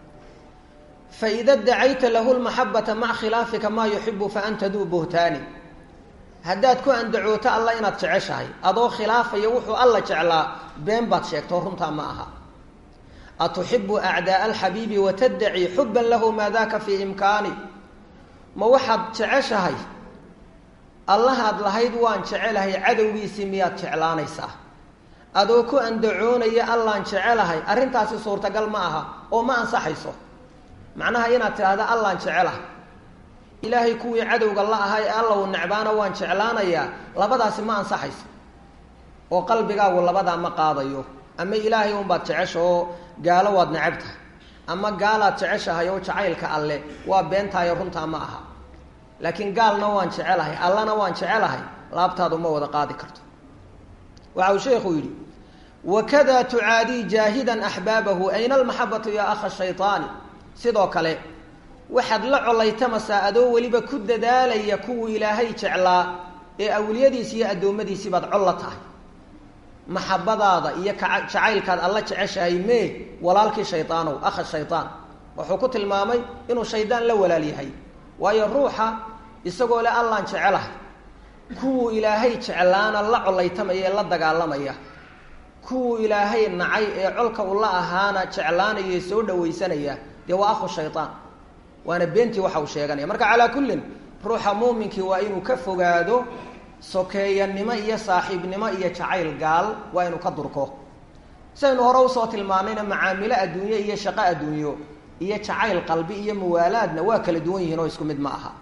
faida dacayta lahu lmaxabata maca khilaafika maa yuxibu faanta duu buhtaani haddaad ku andacooto alla inaad jeceshahay adoo khilaafaya wuxuu alla jeclaa been baad sheegto runtaa ma aha atuxibu acdaaa alxabiibi wataddaci xuban lahu maa daka fii imkaani ma waxaad jeceshahay allahaad lahayd waan jecelahay cadowgiisii miyaad jeclaanaysaa adoo ku andacoonaya allaan jecelahay arrintaasi suurtagal ma aha oo ma ansaxayso macnaha inaad tidhaahda allaan jecelahay ilaahay kuwii cadowga la ahaa ee alla uu necbaana waan jeclaanayaa labadaasi ma ansaxayso oo qalbigaagu labadaa ma qaadayo ama ilaahay unbaad jecesha oo gaalo waad necab tahay ama gaalaad jeceshahay oo jacaylka alle waa beentaayo runtaa ma aha laakiin gaalna waan jecelahay allana waan jecelahay laabtaadu ma wada qaadi karto waxa uu sheekhu yidhi wakada tucaadii jaahidan axbaabahu ayna almaxabatu yaa akha shayطaani sidoo kale waxaad la colaytamasaa adoo weliba ku dadaalaya kuwuu ilaahay jeclaa ee awliyadiisi iyo addoommadiisii baad col la tahay maxabadaada iyo jacaylkaad alla jeceshahay mee walaalkii shaydaanow akha shaydaan wuxuu ku tilmaamay inuu shaydaan la walaal yahay waayo ruuxa isagoo le allaan jecelahay kuwuu ilaahay jeclaana la colaytamaya ee la dagaalamaya kuwuu ilaahay nacay ee colka ula ahaana jeclaanaya ee soo dhawaysanaya dee waa akhu shaydaan waana beentii waxa uu sheeganaya marka calaa kullin ruuxa muuminkii waa inuu ka fogaado sokeeyanimo iyo saaxiibnimo iyo jacayl gaal waa inuu ka durko saynu hore usoo tilmaanayna macaamilo adduunye iyo shaqo adduunyo iyo jacayl qalbi iyo muwaalaadna waa kala duwan yihiin oo isku mid ma aha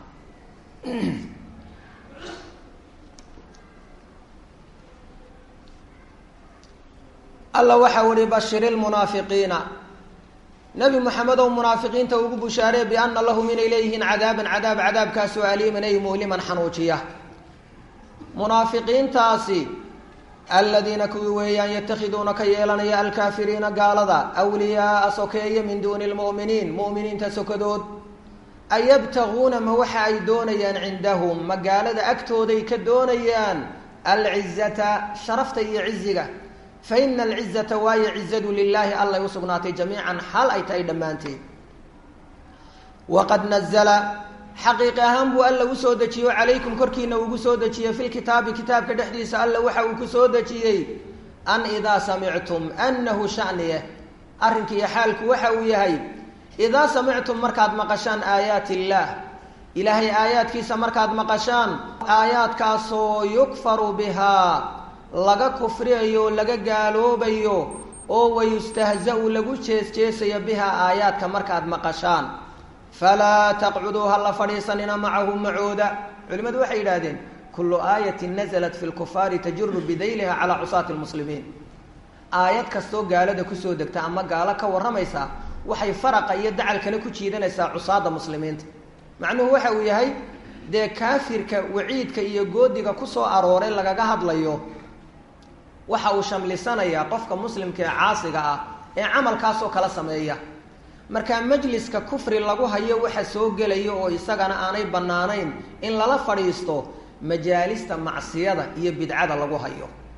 alla waxau ihi bashiri lmunaafiqiina nebi moxamedow munaafiqiinta ugu bushaaree biana lahum inay leeyihiin cadaaban cadaab cadaabkaasoo aliiman ay muhliman xanuujiya munaafiqiintaasi aladiina kuwii weeyaan yatakhiduuna ka yeelanaya alkaafiriina gaalada wliyaaa sokeeye min duuni lmu'miniin mu'miniinta sokadood ayabtaguuna ma waxa ay doonayaan cindahum magaalada agtooday ka doonayaan alcizata sharafta iyo ciziga fa ina alcizata waayo cizadu lilaahi allay usugnaatay jamiican xaal ay tahay dhammaanteed waqad nazla xaqiiqi ahaan buu alla usoo dejiyo calaykum korkiina ugu soo dejiyey fi lkitaabi kitaabka dhexdiisa alla waxa uu ku soo dejiyey an idaa samictum anahu shaniye arrinkiiyo xaalku waxa uu yahay idaa samictum markaad maqashaan aayaat illaah ilaahay aayaadkiisa markaad maqashaan aayaadkaasoo yukfaru bihaa laga kufriyayo laga gaaloobayo oo wayustahza-u lagu jees-jeesayo bihaa aayaadka markaad maqashaan falaa taqcuduu ha la fadhiisanina macahu macooda culimmadu waxay yidhaahdeen kullu aayatin nasalat fi lkufaari tajuru bidayliha calaa cusaati lmuslimiin aayad kastoo gaalada kusoo degta ama gaalo ka warramaysa waxay faraqa iyo dacalkana ku jiidanaysaa cusaada muslimiinta macnuhu waxa uu yahay dee kaafirka waciidka iyo goodiga kusoo arooray lagaga hadlayo waxa uu shamlisanayaa qofka muslimka ee caasiga ah ee camalkaasoo kala sameeya markaa majliska kufri lagu hayo waxa soo gelaya oo isagana aanay bannaanayn in lala fadhiisto majaalista macsiyada iyo bidcada lagu hayo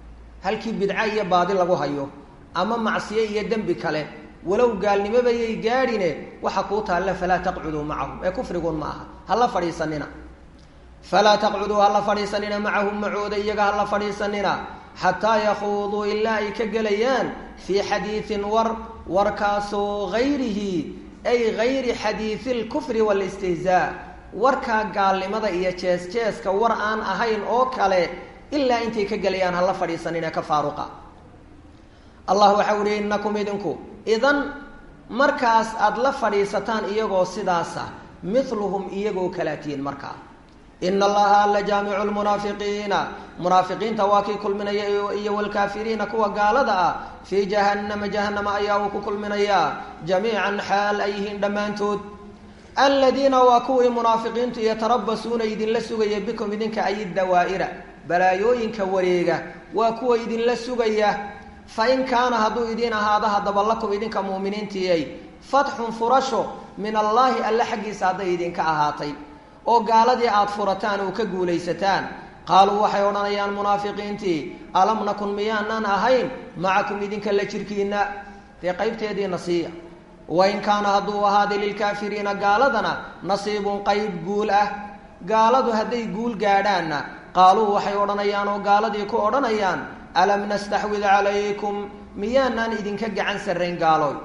halkii bidco iyo baadi lagu hayo ama macsiyo iyo dembi kale walow gaalnimobayay gaadhine waxa kuu taalla falaa taqcuduu macahum ee kufriguun ma aha hala fadhiisanina falaa taqcuduu hala fadhiisanina macahum macooda iyaga hala fadhiisanina xataa yakuuduu ilaa ay ka gelayaan fii xadiidin war warkaasoo gayrihi ay gayri xadiidi lkufri waalistihzaa warkaa gaalnimada iyo jees jeeska war aan ahayn oo kale ilaa intay ka gelayaan hala fadhiisanina ka faaruqa allah waxau ihi innakum idinku idan markaas aada la fadhiisataan iyagoo sidaasa miluhum iyagoo kalaatiyin markaa ina allaha alla jaamicu lmunaafiqiina munaafiqiinta waa kii kulminaya iyo wlkaafiriina kuwa gaalada ah fii jahannama jahannama ayaa uu ku kulminayaa jamiican xaal ay yihiin dhammaantood aladiina waa kuwii munaafiqiintu yatarabasuuna idinla sugaya bikum idinka ay dawaa'ira balaayooyinka wareega waa kuwa idinla sugaya fain kaana hadduu idiin ahaado haddaba lakum idinka muuminiintiyay fatxun furasho min allaahi alle xaggiisa hadday idinka ahaatay oo gaaladii aada furataan oo ka guulaysataan qaaluu waxay odhanayaan munaafiqiintii alam nakun miyaanaan ahayn macakum idinka la jirkiina dee qaybteediina siiya wain kaana hadduu ahaaday lilkaafiriina gaaladana nasiibun qayb guul ah gaaladu hadday guul gaadhaanna qaaluu waxay odhanayaan oo gaaladii ku odhanayaan alam nastaxwid calaykum miyaanaan idinka gacan sarrayn gaalooy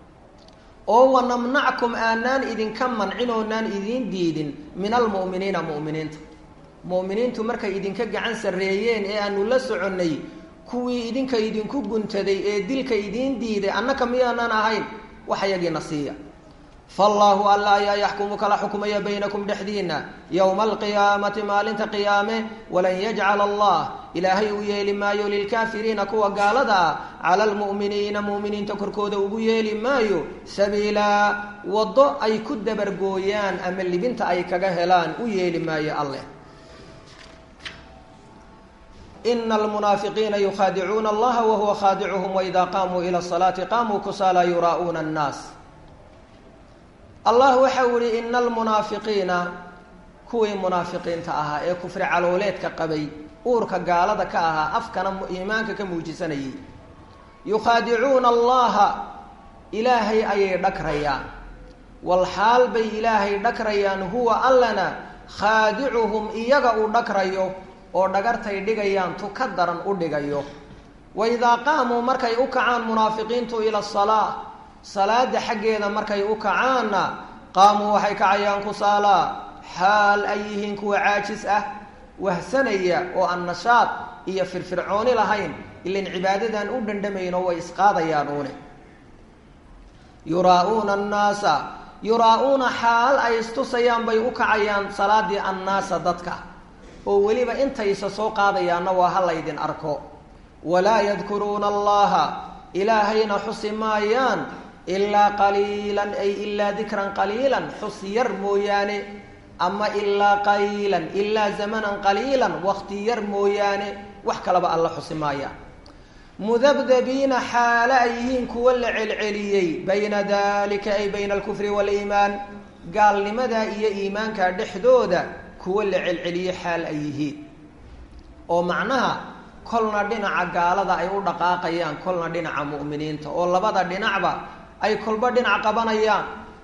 oo wanamnackum aanaan idinka mancin oonaan idiin diidin min almu'miniina mu'miniinta mu'miniintu markay idinka gacan sarreeyeen ee aanu la soconnay kuwii idinka idinku guntaday ee dilka idiin diiday annaka miyaanaan ahayn wax yagiina siiya faallaahu alla ayaa yaxkumu kala xukmaya baynakum dhexdiinna yowma alqiyaamati maalinta qiyaame walan yajcala allah ilaahay uu yeeli maayo lilkaafiriina kuwa gaalada ah cala almu'miniina mu'miniinta korkooda ugu yeeli maayo sabiilaa waddo ay ku dabargooyaan ama libinta ay kaga helaan u yeeli maayo alleh ina almunaafiqiina yukhaadicuuna allaha wahuwa khaadicuhum waidaa qaamuu ila salaati qaamuu kusaala yuraa'uuna annaas allah waxau ihi ina almunaafiqiina kuwii munaafiqiinta ahaa ee kufri calooleedka qabay uurka gaalada ka ahaa afkana iimaanka ka muujisanayay yukhaadicuuna allaha ilaahay ayay dhagrayaan walxaal bay ilaahay dhagrayaan huwa allana khaadicuhum iyaga uu dhagrayo oo dhagartay dhigayaan tu ka daran u dhigayo waidaa qaamuu markay u kacaan munaafiqiintu ila asalaa salaada xaggeeda markay u kacaanna qaamuu waxay kacayaan kusaalaa xaal ay yihiin kuwa caajis ah wahsanaya oo aan nashaad iyo firfircooni lahayn ilan cibaadadan u dhandhamayno way isqaadayaan uune yuraa-uuna annaasa yuraa-uuna xaal ay istusayaan bay u kacayaan salaadii annaasa dadka oo weliba intaysa soo qaadayaanna waa ha laydin arko walaa yadkuruuna allaha ilaahayna xusi maayaan ilaa qaliilan ay ilaa dikran qaliilan xus yar mooyaane ama ilaa qaliilan ilaa zamanan qaliilan wakti yar mooyaane wax kalaba alla xusi maayaan mudabdabiina xaale ay yihiin kuwa la celceliyey bayna dalika ay bayna alkufri waaliimaan gaalnimada iyo iimaanka dhexdooda kuwa la celceliyey xaal ay yihiin oo macnaha kolna dhinaca gaalada ay u dhaqaaqayaan kolna dhinaca mu'miniinta oo labada dhinacba ay kolba dhinac qabanayaan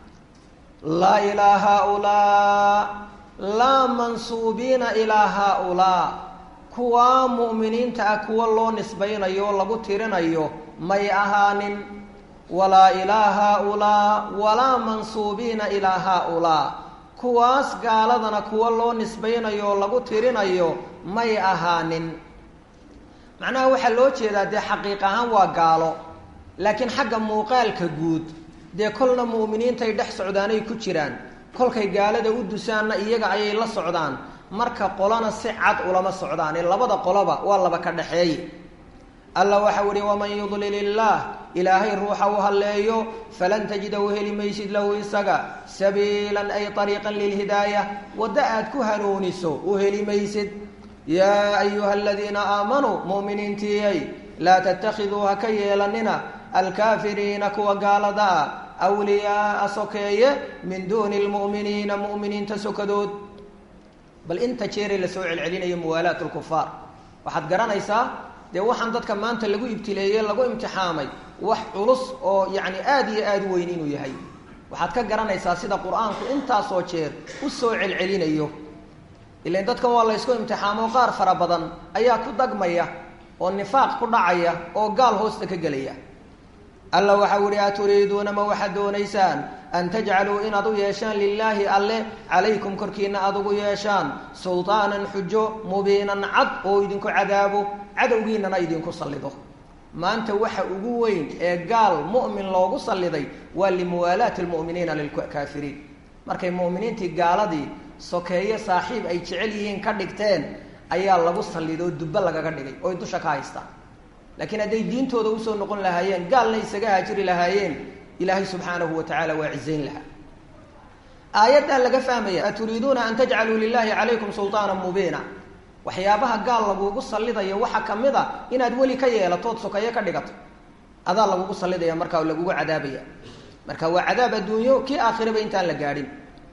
laa ilaa haaulaa laa mansuubiina ilaa haaulaa kuwaa mu'miniinta ah kuwa loo nisbaynayo oo lagu tirinayo may ahaanin walaa ilaa haaulaa walaa mansuubiina ilaa haaulaa kuwaas gaaladana kuwa loo nisbaynayo oo lagu tirinayo may ahaanin macnaha waxaa loo jeedaa dee xaqiiq ahaan waa gaalo laakiin xagga muuqaalka guud dee kolna mu'miniintay dhex socdaanay ku jiraan kolkay gaalada u dusaanna iyaga ayay la socdaan marka qolana si cad ulama socdaan ee labada qoloba waa laba ka dhexeeye alla waxau ihi waman yudlil illaah ilaahay ruuxa u halleeyo falan tajida u heli maysid lahu isaga sabiilan ay ariiqan lilhidaaya waddo aad ku hanuuniso u heli maysid yaa ayuha aladiina aamanuu mu'miniintiyay laa tattakhiduu ha ka yeelanina alkaafiriina kuwa gaalada ah wliyaaa sokeeye min duuni lmu'miniina mu'miniinta sokadood bal inta jeeray lasoo celcelinayo muwaalaat lkufaar waxaad garanaysaa dee waxaan dadka maanta lagu ibtileeyey lagu imtixaamay wax culus oo yacni aada iyo aada u weyn inuu yahay waxaad ka garanaysaa sida qur-aanku intaasoo jeer u soo celcelinayo ilan dadkan waa la ysku imtixaamo qaar fara badan ayaa ku dagmaya oo nifaaq ku dhacaya oo gaal hoosta ka gelaya alla waxau ihi aturiiduuna ma waxaad doonaysaan an tajcaluu inaad u yeeshaan lilaahi alle calaykum korkiina aada ugu yeeshaan sultaanan xujo mubiinan cad oo idinku cadaabo cadowgiinana idinku sallido maanta waxa ugu weyn ee gaal mu'min loogu salliday waa limuwaalaati lmu'miniina lilkaafiriin markay mu'miniintii gaaladii sokeeye saaxiib ay jecel yihiin ka dhigteen ayaa lagu sallidoo dubbe lagaga dhigay oy dusha ka haystaan laakiin hadday diintooda usoo noqon lahaayeen gaalna isaga haajiri lahaayeen ilaahay subxaanahu wa tacaala waa cizayn lahaa aayaddaa laga fahmaya aturiiduuna an tajcaluu lilaahi calaykum sulطaana mubiina waxyaabaha gaal lagugu sallidayo waxaa ka mid a inaad weli ka yeelatood sokeeye ka dhigato adaa lagugu sallidaya markaa oo lagugu cadaabaya marka waa cadaab adduunyo kii aakhiraba intaan la gaadhin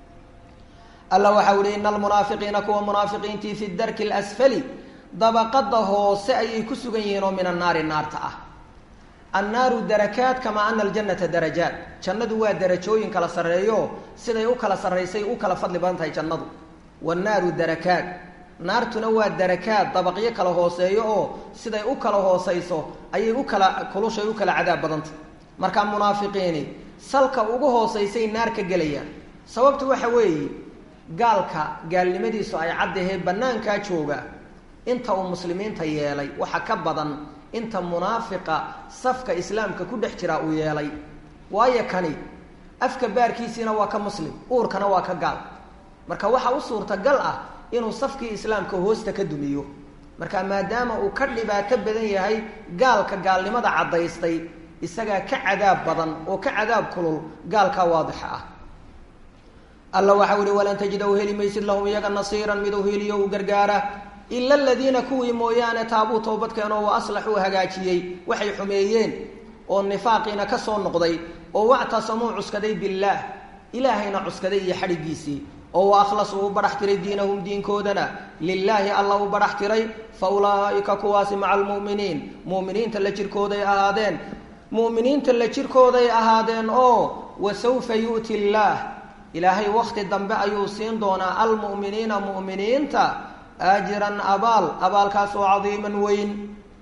alla waxau ihi ina almunaafiqiina kuwa munaafiqiintii fi darki اlasfali dabaqada hoose ayay ku sugan yihiin oo min annaari naarta ah annaaru darakaat kamaa ana aljanata darajaat jannadu waa darajooyin kala sarreeyo siday u kala sarraysay u kala fadli badan tahay jannadu wannaaru darakaat naartuna waa darakaad dabaqyo kala hooseeyo oo siday u kala hoosayso ayay u kala kulushay u kala cadaab badantah markaa munaafiqiini salka ugu hoosaysay naar ka gelayaan sababtu waxa weeye gaalka gaalnimadiisu ay caddahee bannaankaa jooga inta uu muslimiinta yeelay waxa ka badan inta munaafiqa safka islaamka ku dhex jiraa uu yeelay waayo kani afka baarkiisiina waa ka muslim uurkana waa ka gaal marka waxa u suurtagal ah inuu safkii islaamka hoosta ka dumiyo marka maadaama uu ka dhibaato badan yahay gaalka gaalnimada caddaystay isagaa ka cadaab badan oo ka cadaab kulul gaalkaa waadixa ah alla waxau ihi walan tajida u heli maysid lahum iyaga nasiiran mid u heliyo u gargaara ila aladiina kuwii mooyaane taabuu toobadkeenoo wa aslaxuu hagaajiyey waxay xumeeyeen oo nifaaqiina ka soo noqday oo wactasamuu cuskaday billaah ilaahayna cuskaday iyo xadhigiisii oo wa akhlasuu u badhax tiray diinahum diinkoodana lilaahi alla u badhax tiray fa ulaa'ika kuwaasi maca almu'miniin mu'miniinta la jirkooday ahaadeen mu'miniinta la jirkooday ahaadeen oo wa sawfa yu'ti illaah ilaahay wakti dambe ayuu siin doonaa almu'miniina mu'miniinta ajiran abaal abaalkaasoo cadiiman weyn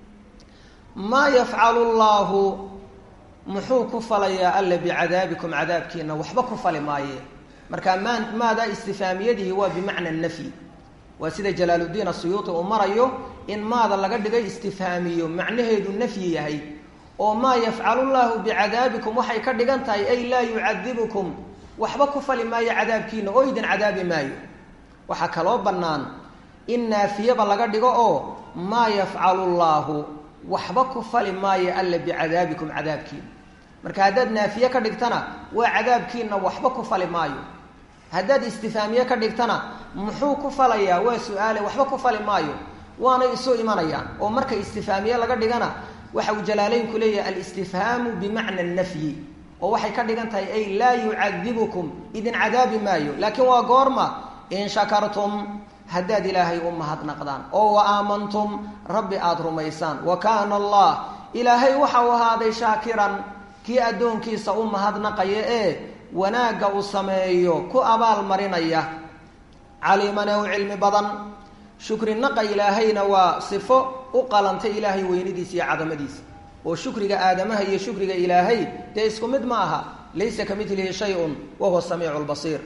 maa yafcalu llaahu muxuu ku falayaa alla bicadaabikum cadaabkiina waxba ku fali maaye marka maa maadaa istifaamiyadihi waa bimacna nafyi waa sida jalaaluddiin asuyuuti uu marayo in maada laga dhigay istifhaamiyo macnaheedu nafyi yahay oo maa yafcalu llaahu bicadaabikum waxay ka dhigan tahay ay laa yucadibukum waxba ku fali maayo cadaabkiina oo idin cadaabi maayo waxaa kaloo bannaan in naafiyaba laga dhigo oo maa yafcalu llaahu waxba ku fali maayo alla bicadaabikum cadaabkiina marka haddaad naafiye ka dhigtana waa cadaabkiina waxba ku fali maayo haddaad istifaamiye ka dhigtana muxuu ku falayaa waa su-aale waxba ku fali maayo waanay isu imanayaan oo marka istifaamiye laga dhigana waxa uu jalaaleynku leeyahay alistifhaamu bimacna nafyi oo waxay ka dhigan tahay ay laa yucadibukum idin cadaabi maayo laakiin waa goorma in shakartum haddaad ilaahay u mahadnaqdaan oo wa aamantum rabbi aada rumaysaan wa kaana allah ilaahay waxau ahaaday shaakiran kii addoonkiisa u mahadnaqaya ee wanaagga uu sameeyo ku abaal marinaya caliiman ee u cilmi badan shukri naqa ilaahayna waa sifo u qalantay ilaahay weynidiisa iyo cadamadiisa oo shukriga aadamaha iyo shukriga ilaahay dee isku mid ma aha laysa ka milihi shay-un wa huwa samiicu lbasiir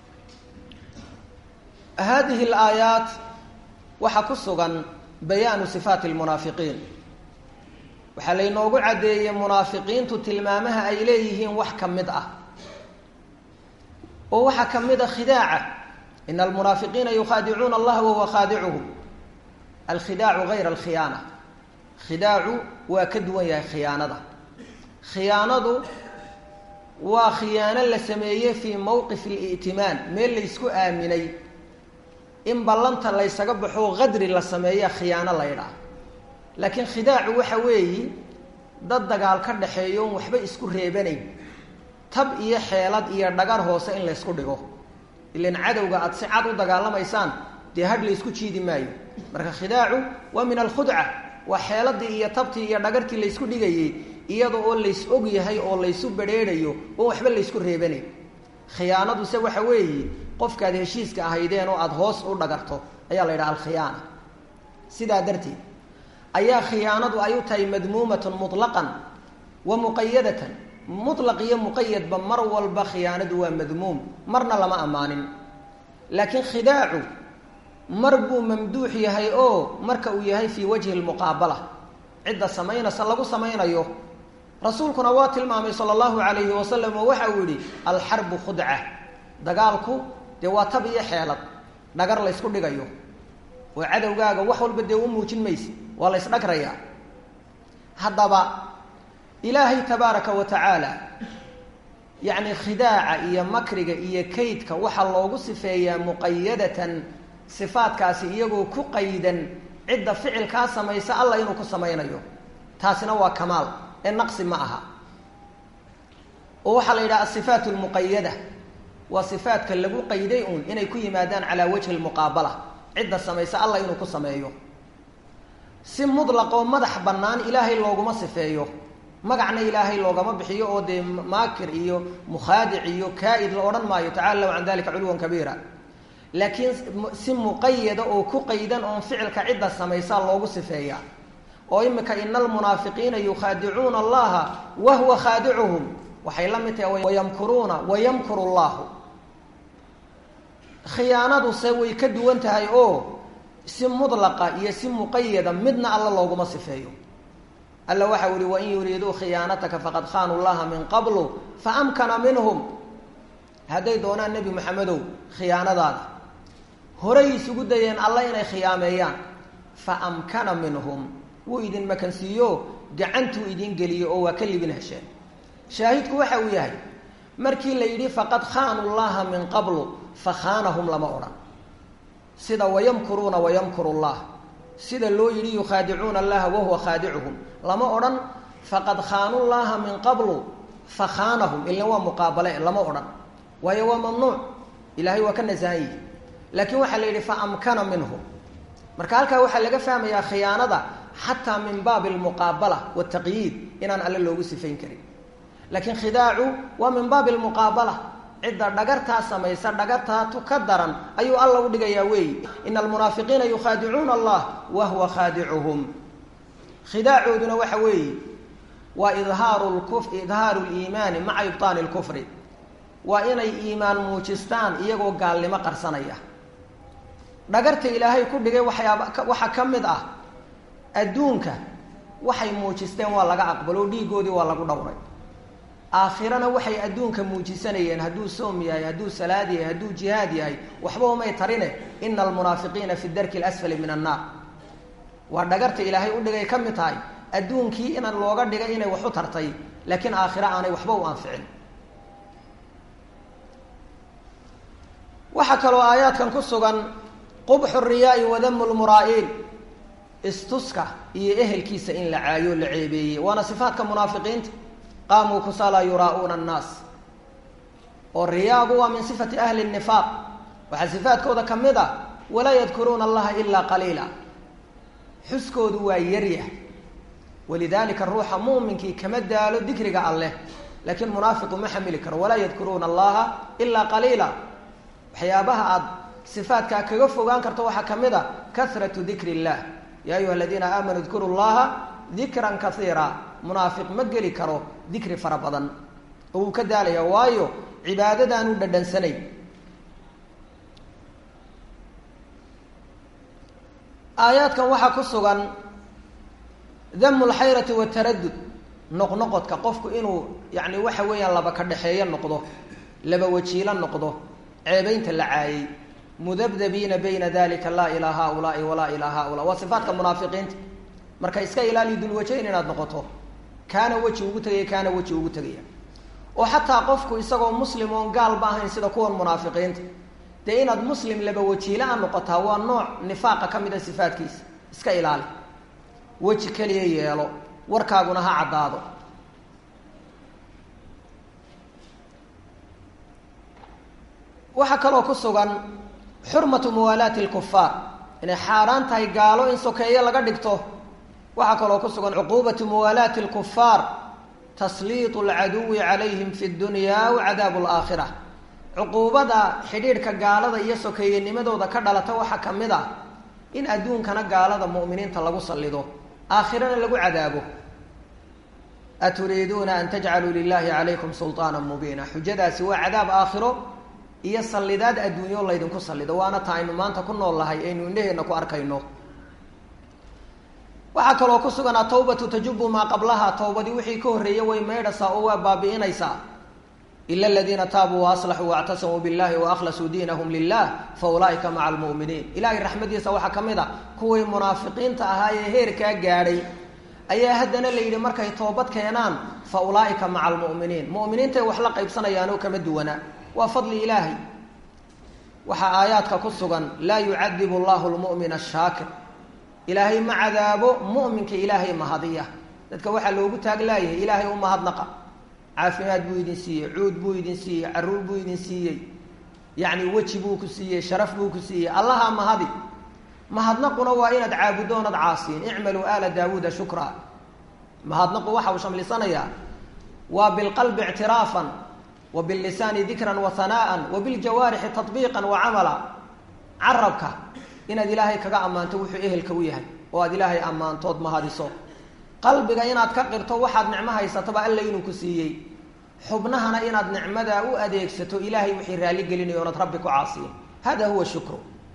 hadihi alaayaat waxaa ku sugan bayaanu sifaati lmunaafiqiin waxaa laynoogu caddeeyey munaafiqiintu tilmaamaha ay leeyihiin wax ka mid ah oo waxaa ka mid a khidaaca ina almunaafiqiina yukhaadicuuna allaha wahuwa khaadicuhum alkhidaacu gayra alkhiyaana khidaacu waa ka duwan yahay khiyaanada khiyaanadu waa khiyaano la sameeyey fii mowqif ali'timaan meel laysku aaminay in ballanta laysaga baxo qadri la sameeya khiyaano la ydhaah laakiin khidaacu waxa weeyi dad dagaal ka dhaxeeyo on waxba isku reebanayn tab iyo xeelad iyo dhagar hoose in laysku dhigo ilan cadowga aada si cad u dagaalamaysaan dee hadh laysku jiidi maayo marka khidaacu waa min alkhudca waa xeeladii iyo tabtii iyo dhagartii laysku dhigayey iyada oo lays og yahay oo laysu bedheedhayo oo waxba laysku reebanayn khiyaanaduse waxa weeye qofkaad heshiiska ahaydeen oo aada hoos u dhagarto ayaa la yidhaha alkhiyaana sidaa darteed ayaa khiyaanadu ay u tahay madmuumatun mutlaqan wa muqayadatan mutlaq iyo muqayadba mar walba khiyaanadu waa madmuum marna lama ammaanin laakiin khidaacu mar buu mamduux yahay oo marka uu yahay fii wajhi lmuqaabala cidda samaynaysa lagu samaynayo rasuulkuna waa tilmaamay sala allahu calayhi wasalam oo waxa uu yihi alxarbu khudca dagaalku dee waa tab iyo xeelad dhagar laysku dhigayo oo cadowgaaga wax walba dee u muujin mayse waa la ysdhagrayaa haddaba ilaahay tabaaraka wa tacaala yacni khidaaca iyo makriga iyo kaydka waxaa loogu sifeeyaa muqayadatan sifaadkaasi iyagoo ku qaydan cidda ficilkaa samaysa alla inuu ku samaynayo taasina waa kamaal ee naqsi ma aha oo waxaa la yidhaha asifaat lmuqayada waa sifaadka lagu qayday uun inay ku yimaadaan calaa wajhi lmuqaabala cidda samaysa alla inuu ku sameeyo si mutlaq oo madax bannaan ilaahay looguma sifeeyo magacna ilaahay loogama bixiyo oo dee maakir iyo mukhaadic iyo kaa-id la odhan maayo tacala lahu can dalika culuwan kabiira laakiin si muqayada oo ku qaydan oon ficilka cidda samaysaa loogu sifeeya oo imika ina almunaafiqiina yukhaadicuuna allaha wahuwa khaadicuhum waxay la mid tahay wayamkuruuna wayamkuru llahu khiyaanaduse way ka duwan tahay oo si mudlaqa iyo si muqayada midna alla looguma sifeeyo alla waxa u ihi wain yuriiduu khiyaanataka faqad khaanuu llaha min qablu faamkana minhum hadday doonaan nebi maxamedow khiyaanadaada horay isugu dayeen alla inay khiyaameeyaan fa amkana minhum wuu idin makansiiyo gacantuu idin geliyo oo waa ka libin hesheen shaahidku waxa uu yahay markii la yidhi faqad khaanuu llaha min qablu fa khaanahum lama odhan sida wayamkuruuna wayamkuru llah sida loo yidhi yukhaadicuuna allaha wahuwa khaadicuhum lama odhan faqad khaanuu llaha min qablu fa khaanahum ilan waa muqaabale lama odhan waayo waa mamnuuc ilahay waa ka nasahan yihi laakiin waxaa la yidhi fa amkana minhum marka halkaa waxaa laga fahmayaa khiyaanada xataa min baabi almuqaabala wataqyiid inaan alle loogu sifayn karin laakiin khidaacu waa min baabi almuqaabala cidda dhagartaa samaysa dhagartaa tu ka daran ayuu alla u dhigayaa weeyi ina almunaafiqiina yukhaadicuuna allah wahuwa khaadicuhum khidaacooduna waxa weeye waa idhaaru lkuf idhaaru liimaani maca ibtaani lkufri waa inay iimaan muujistaan iyagoo gaalnimo qarsanaya dhagarta ilaahay ku dhigay waxyaaba waxaa ka mid ah adduunka waxay muujisteen waa laga aqbalo dhiigoodii waa lagu dhowray aakhirana waxay adduunka muujisanayeen hadduu soom yahay hadduu salaad yahay hadduu jihaad yahay waxba umay tarine ina almunaafiqiina fi darki lasfali min annaar waa dhagarta ilaahay u dhigay ka mid tahay adduunkii inaan looga dhigay inay wax u tartay laakiin aakhiro aanay waxba u anficin waxaa kaloo aayaadkan ku sugan qubxu riyaai wadamu lmuraa'iin istuska iyo ehelkiisa in la caayo la ceebeeyey waana sifaadka munaafiqiinta qaamuu kusaala yuraa'uuna annaas oo riyaagu waa min sifati ahli nifaaq waxaa sifaadkooda ka mid ah walaa yadkuruuna allaha ilaa qaliila xuskoodu waa yaryah walidaalika ruuxa muuminkii kama daalo dikriga alleh laakiin munaafiqu ma xamili karo walaa yadkuruuna allaha ilaa qaliila waxyaabaha aada sifaadkaa kaga fogaan karto waxaa ka mid a kahratu dikri illah yaa ayuha aladiina aamanuu dkuru llaha dikran kaiira munaafiq ma geli karo dikri fara badan oo wuu ka daalaya waayo cibaadadaanu dhadhansanay aayaadkan waxaa ku sugan damu lxayrati wataradud noqnoqodka qofku inuu yani waxa weeyaan laba ka dhexeeyo noqdo laba wajiilo noqdo ceebeynta la caayay mudabdabiina bayna dalika laa ilaa haulaai walaa ilaa haulaa waa sifaatka munaafiqiinta marka iska ilaali dulwajayn inaad noqoto kaana weji ugu tegaya kaana weji ugu tegaya oo xataa qofku isagoo muslim oon gaalba ahayn sida kuwan munaafiqiinta dee inaad muslim laba wajiila-a noqotaa waa nooc nifaaqa ka mid a sifaadkiisa iska ilaali weji keliya yeelo warkaaguna ha caddaado waxaa kaloo ku sugan xurmatu muwaalaati lkufaar inay xaaraan tahay gaalo in sokeeye laga dhigto waxaa kaloo ku sugan cuquubatu muwaalaati alkufaar tasliitu alcaduwi calayhim fi dunya wacadaabu alaakhira cuquubada xidhiidhka gaalada iyo sokeeyenimadooda ka dhalata waxaa ka mid ah in adduunkana gaalada mu'miniinta lagu sallido aakhirana lagu cadaabo aturiiduuna an tajcaluu lilahi calaykum sulطaana mubiina xujadaasi waa cadaab aakhiro iyo sallidaad adduunyo laydinku sallido waana ta aynu maanta ku nool lahay aynu indhaheenna ku arkayno waxaa kaloo ku sugan atawbatu tajubu maa qablaha towbadii wixii ka horreeyey way maydhasaa oo waa baabi'inaysaa ila aladiina taabuu waaslaxuu waactasamuu billahi waahlasuu diinahum lilah fa ulaaika maca almu'miniin ilahay raxmadiisa waxaa ka mid a kuwii munaafiqiinta ahaa ee heerkaa gaadhay ayaa haddana la yidhi markay toobad keenaan fa ulaaika maca almu'miniin mu'miniintay wax la qaybsanayaanoo kama duwana waa fadli ilaahay waxaa aayaadka ku sugan laa yucadibu allahu lmu'mina ashaakir ilaahay ma cadaabo mu'minka ilaahay mahadiya dadka waxaa loogu taaglaayahay ilaahay u mahadnaqa caafimaad buu idin siiyey cuud buu idin siiyey caruur buu idin siiyey yacni weji buu ku siiyey sharaf buu ku siiyey allahaa mahadi mahadnaquna waa inaad caabuddo onad caasiin icmaluu aala daawuuda shukra mahadnaqu waxa uu shamlisanayaa waa bilqalbi ictiraafan wa billisaani dikran wa hanaa'an wa biljawaarixi tatbiiqan wa camala carabka inaad ilaahay kaga ammaanto wuxuu ehelka u yahay oo aad ilaahay ammaantood mahadiso qalbiga inaad ka qirto waxaad nicmo haysataba alla inuu ku siiyey xubnahana inaad nicmadaa u adeegsato ilaahay wixii raalli gelinayo oonad rabbi ku caasiyin hada huwa shukru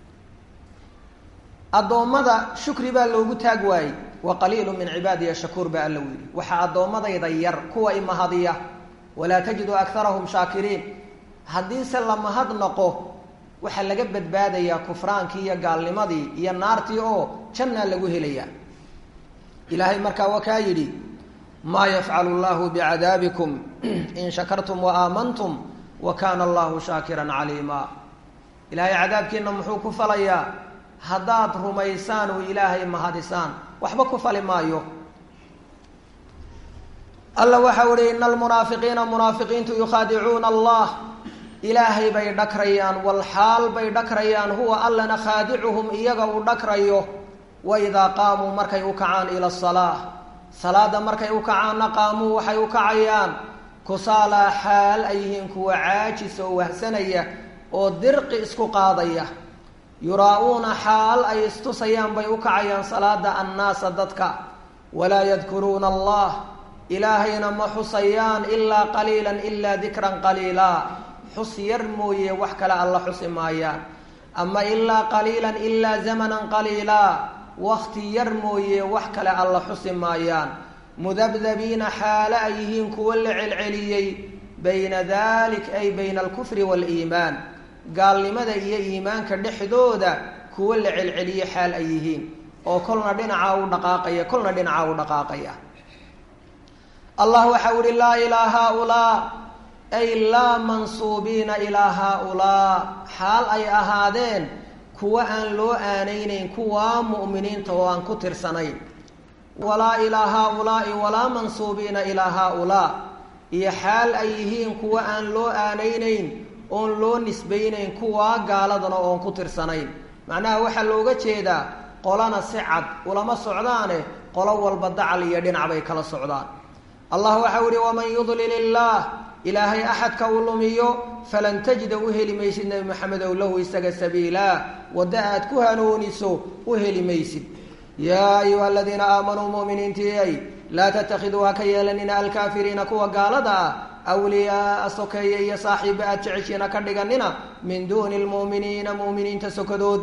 addoommada shukri baa loogu taag waayey wa qaliilu min cibaadiya shakuur baa alla yidhi waxaa addoommadayda yar kuwa imahadiya walaa tajidu akarahum shaakiriin haddiise la mahadnaqo waxaa laga badbaadayaa kufraankii iyo gaalnimadii iyo naartii oo jannaa lagu helayaa ilaahay markaa waa kaa yidhi maa yafcalu llahu bicadaabikum in shakartum wa aamantum wa kaana allahu shaakiran caliima ilaahay cadaabkiina muxuu ku falayaa haddaad rumaysaan oo ilaahay mahadisaan waxba ku fali maayo alla waxau ihi ina almunaafiqiina munaafiqiintu yukhaadicuuna allah ilaahay bay dhakrayaan walxaal bay dhakrayaan huwa allana khaadicuhum iyaga uu dhakrayo waidaa qaamuu markay u kacaan ila asalaa salaada markay u kacaanna qaamuu waxay u kacayaan kusaalaa xaal ay yihiin kuwa caajis oo wahsanaya oo dirqi isku qaadaya yuraa-uuna xaal ay istusayaan bay u kacayaan salaada annaasa dadka walaa yadkuruuna allah ilaahayna ma xusayaan ilaa qaliilan ilaa dikran qaliilaa xus yar mooye wax kale alla xusi maayaan ama ilaa qaliilan ilaa zamanan qaliilaa wakti yar mooye wax kale alla xusi maayaan mudabdabiina xaale ay yihiin kuwo la celceliyey bayna dalik ay bayna alkufri waaliimaan gaalnimada iyo iimaanka dhexdooda kuwo la celceliyey xaal ay yihiin oo kolna dhinacaa u dhaqaaqaya kolna dhinacaa u dhaqaaqaya allah waxau ihi laa ilaa haaulaa ay laa mansuubiina ilaa haaulaa xaal ay ahaadeen kuwa aan loo aanaynayn kuwaa mu'miniinta oo aan ku tirsanayn walaa ilaa haaulaai walaa mansuubiina ilaa haaulaa iyo xaal ay yihiin kuwa aan loo aanaynayn oon loo nisbaynayn kuwaa gaaladana oon ku tirsanayn macnaha waxaa looga jeedaa qolana si cad ulama socdaane qolo walba dacal iyo dhinac bay kala socdaan allah waxau ihi waman yudlil illaah ilaahay axadka uu lumiyo falan tajida u heli maysid nebi maxamedow lahu isaga sabiilaa wadda aad ku hanuuniso u heli maysid yaa ayuha aladiina aamanuu muminiintiay laa tattakhiduu ha ka yeelanina alkaafiriina kuwa gaalada ah awliyaaa sokeeye iyo saaxiiba aad jeceshiina ka dhiganina min duuni lmu'miniina mu'miniinta sokadood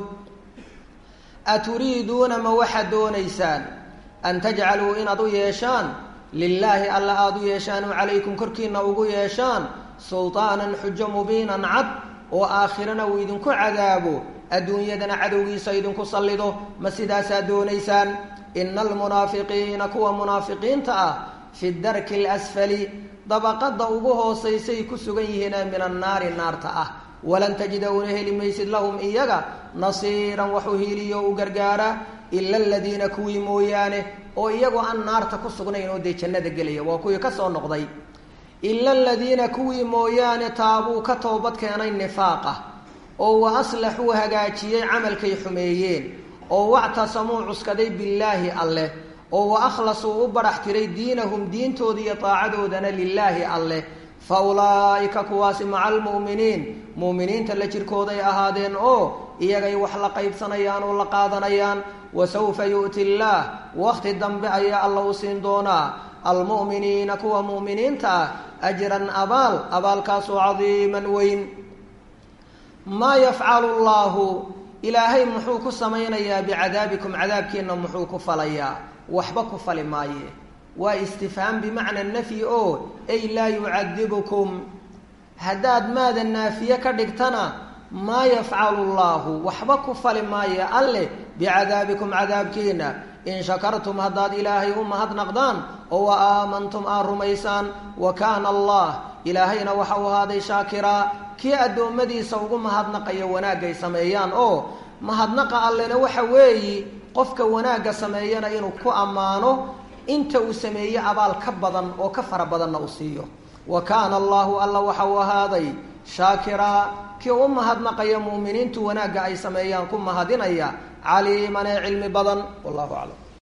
aturiiduuna ma waxaad doonaysaan an tajcaluu inaad u yeeshaan lilaahi alla aada u yeeshaan oo calaykum korkiina ugu yeeshaan sultaanan xujo mubiinan cad oo aakhirana uu idinku cadaabo adduunyadana cadowgiisa idinku sallido ma sidaasaad doonaysaan ina almunaafiqiina kuwa munaafiqiinta ah fi darki alasfali dabaqada ugu hoosaysay ku sugan yihiine min annaari naarta ah walan tajida una heli maysid lahum iyaga nasiiran wax u hiiliyo u gargaara ila aladiina kuwii mooyaane oo iyagoo aan naarta ku sugnayn oo dee jannada gelaya waa kuwii kasoo noqday ila aladiina kuwii mooyaane taabuu ka toobad keenay nifaaqa oo wa aslaxuu hagaajiyey camalkay xumeeyeen oo wactasamuu cuskaday billaahi alleh oo wa akhlasuu u badhax tiray diinahum diintooda iyo daacadoodana lilaahi alleh fa ulaa'ika kuwaasi maca almu'miniin mu'miniinta la jirkooday ahaadeen oo iyagay wax la qaybsanayaan oo la qaadanayaan wa sawfa yu'ti illaah wakhti dambe ayaa alla u siin doonaa almu'miniina kuwa mu'miniinta ah ajran abaal abaalkaasoo cadiiman weyn maa yafcalu llaahu ilaahay muxuu ku samaynayaa bicadaabikum cadaabkiina muxuu ku falayaa waxba ku fali maaye waa istifhaam bimacna nafyi oo ay laa yucadibukum haddaad maada naafiye ka dhigtana maa yafcalu llaahu waxba ku fali maaye alleh bicadaabikum cadaabkiina in shakartum haddaad ilaahay u mahadnaqdaan oo wa aamantum aad rumaysaan wa kaana allah ilaahayna waxa uu ahaaday shaakiraa kii addoommadiisa ugu mahadnaqaya wanaagay sameeyaan oo mahadnaqa allena waxa weeyi qofka wanaagga sameeyana inuu ku ammaano inta uu sameeye abaal ka badan oo ka fara badanna u siiyo wa kaana allahu alla waxa uu ahaaday shaakiraa kii u mahadnaqaya mu'miniintu wanaagga ay sameeyaan ku mahadinaya caliiman ee cilmi badan wallahu aclam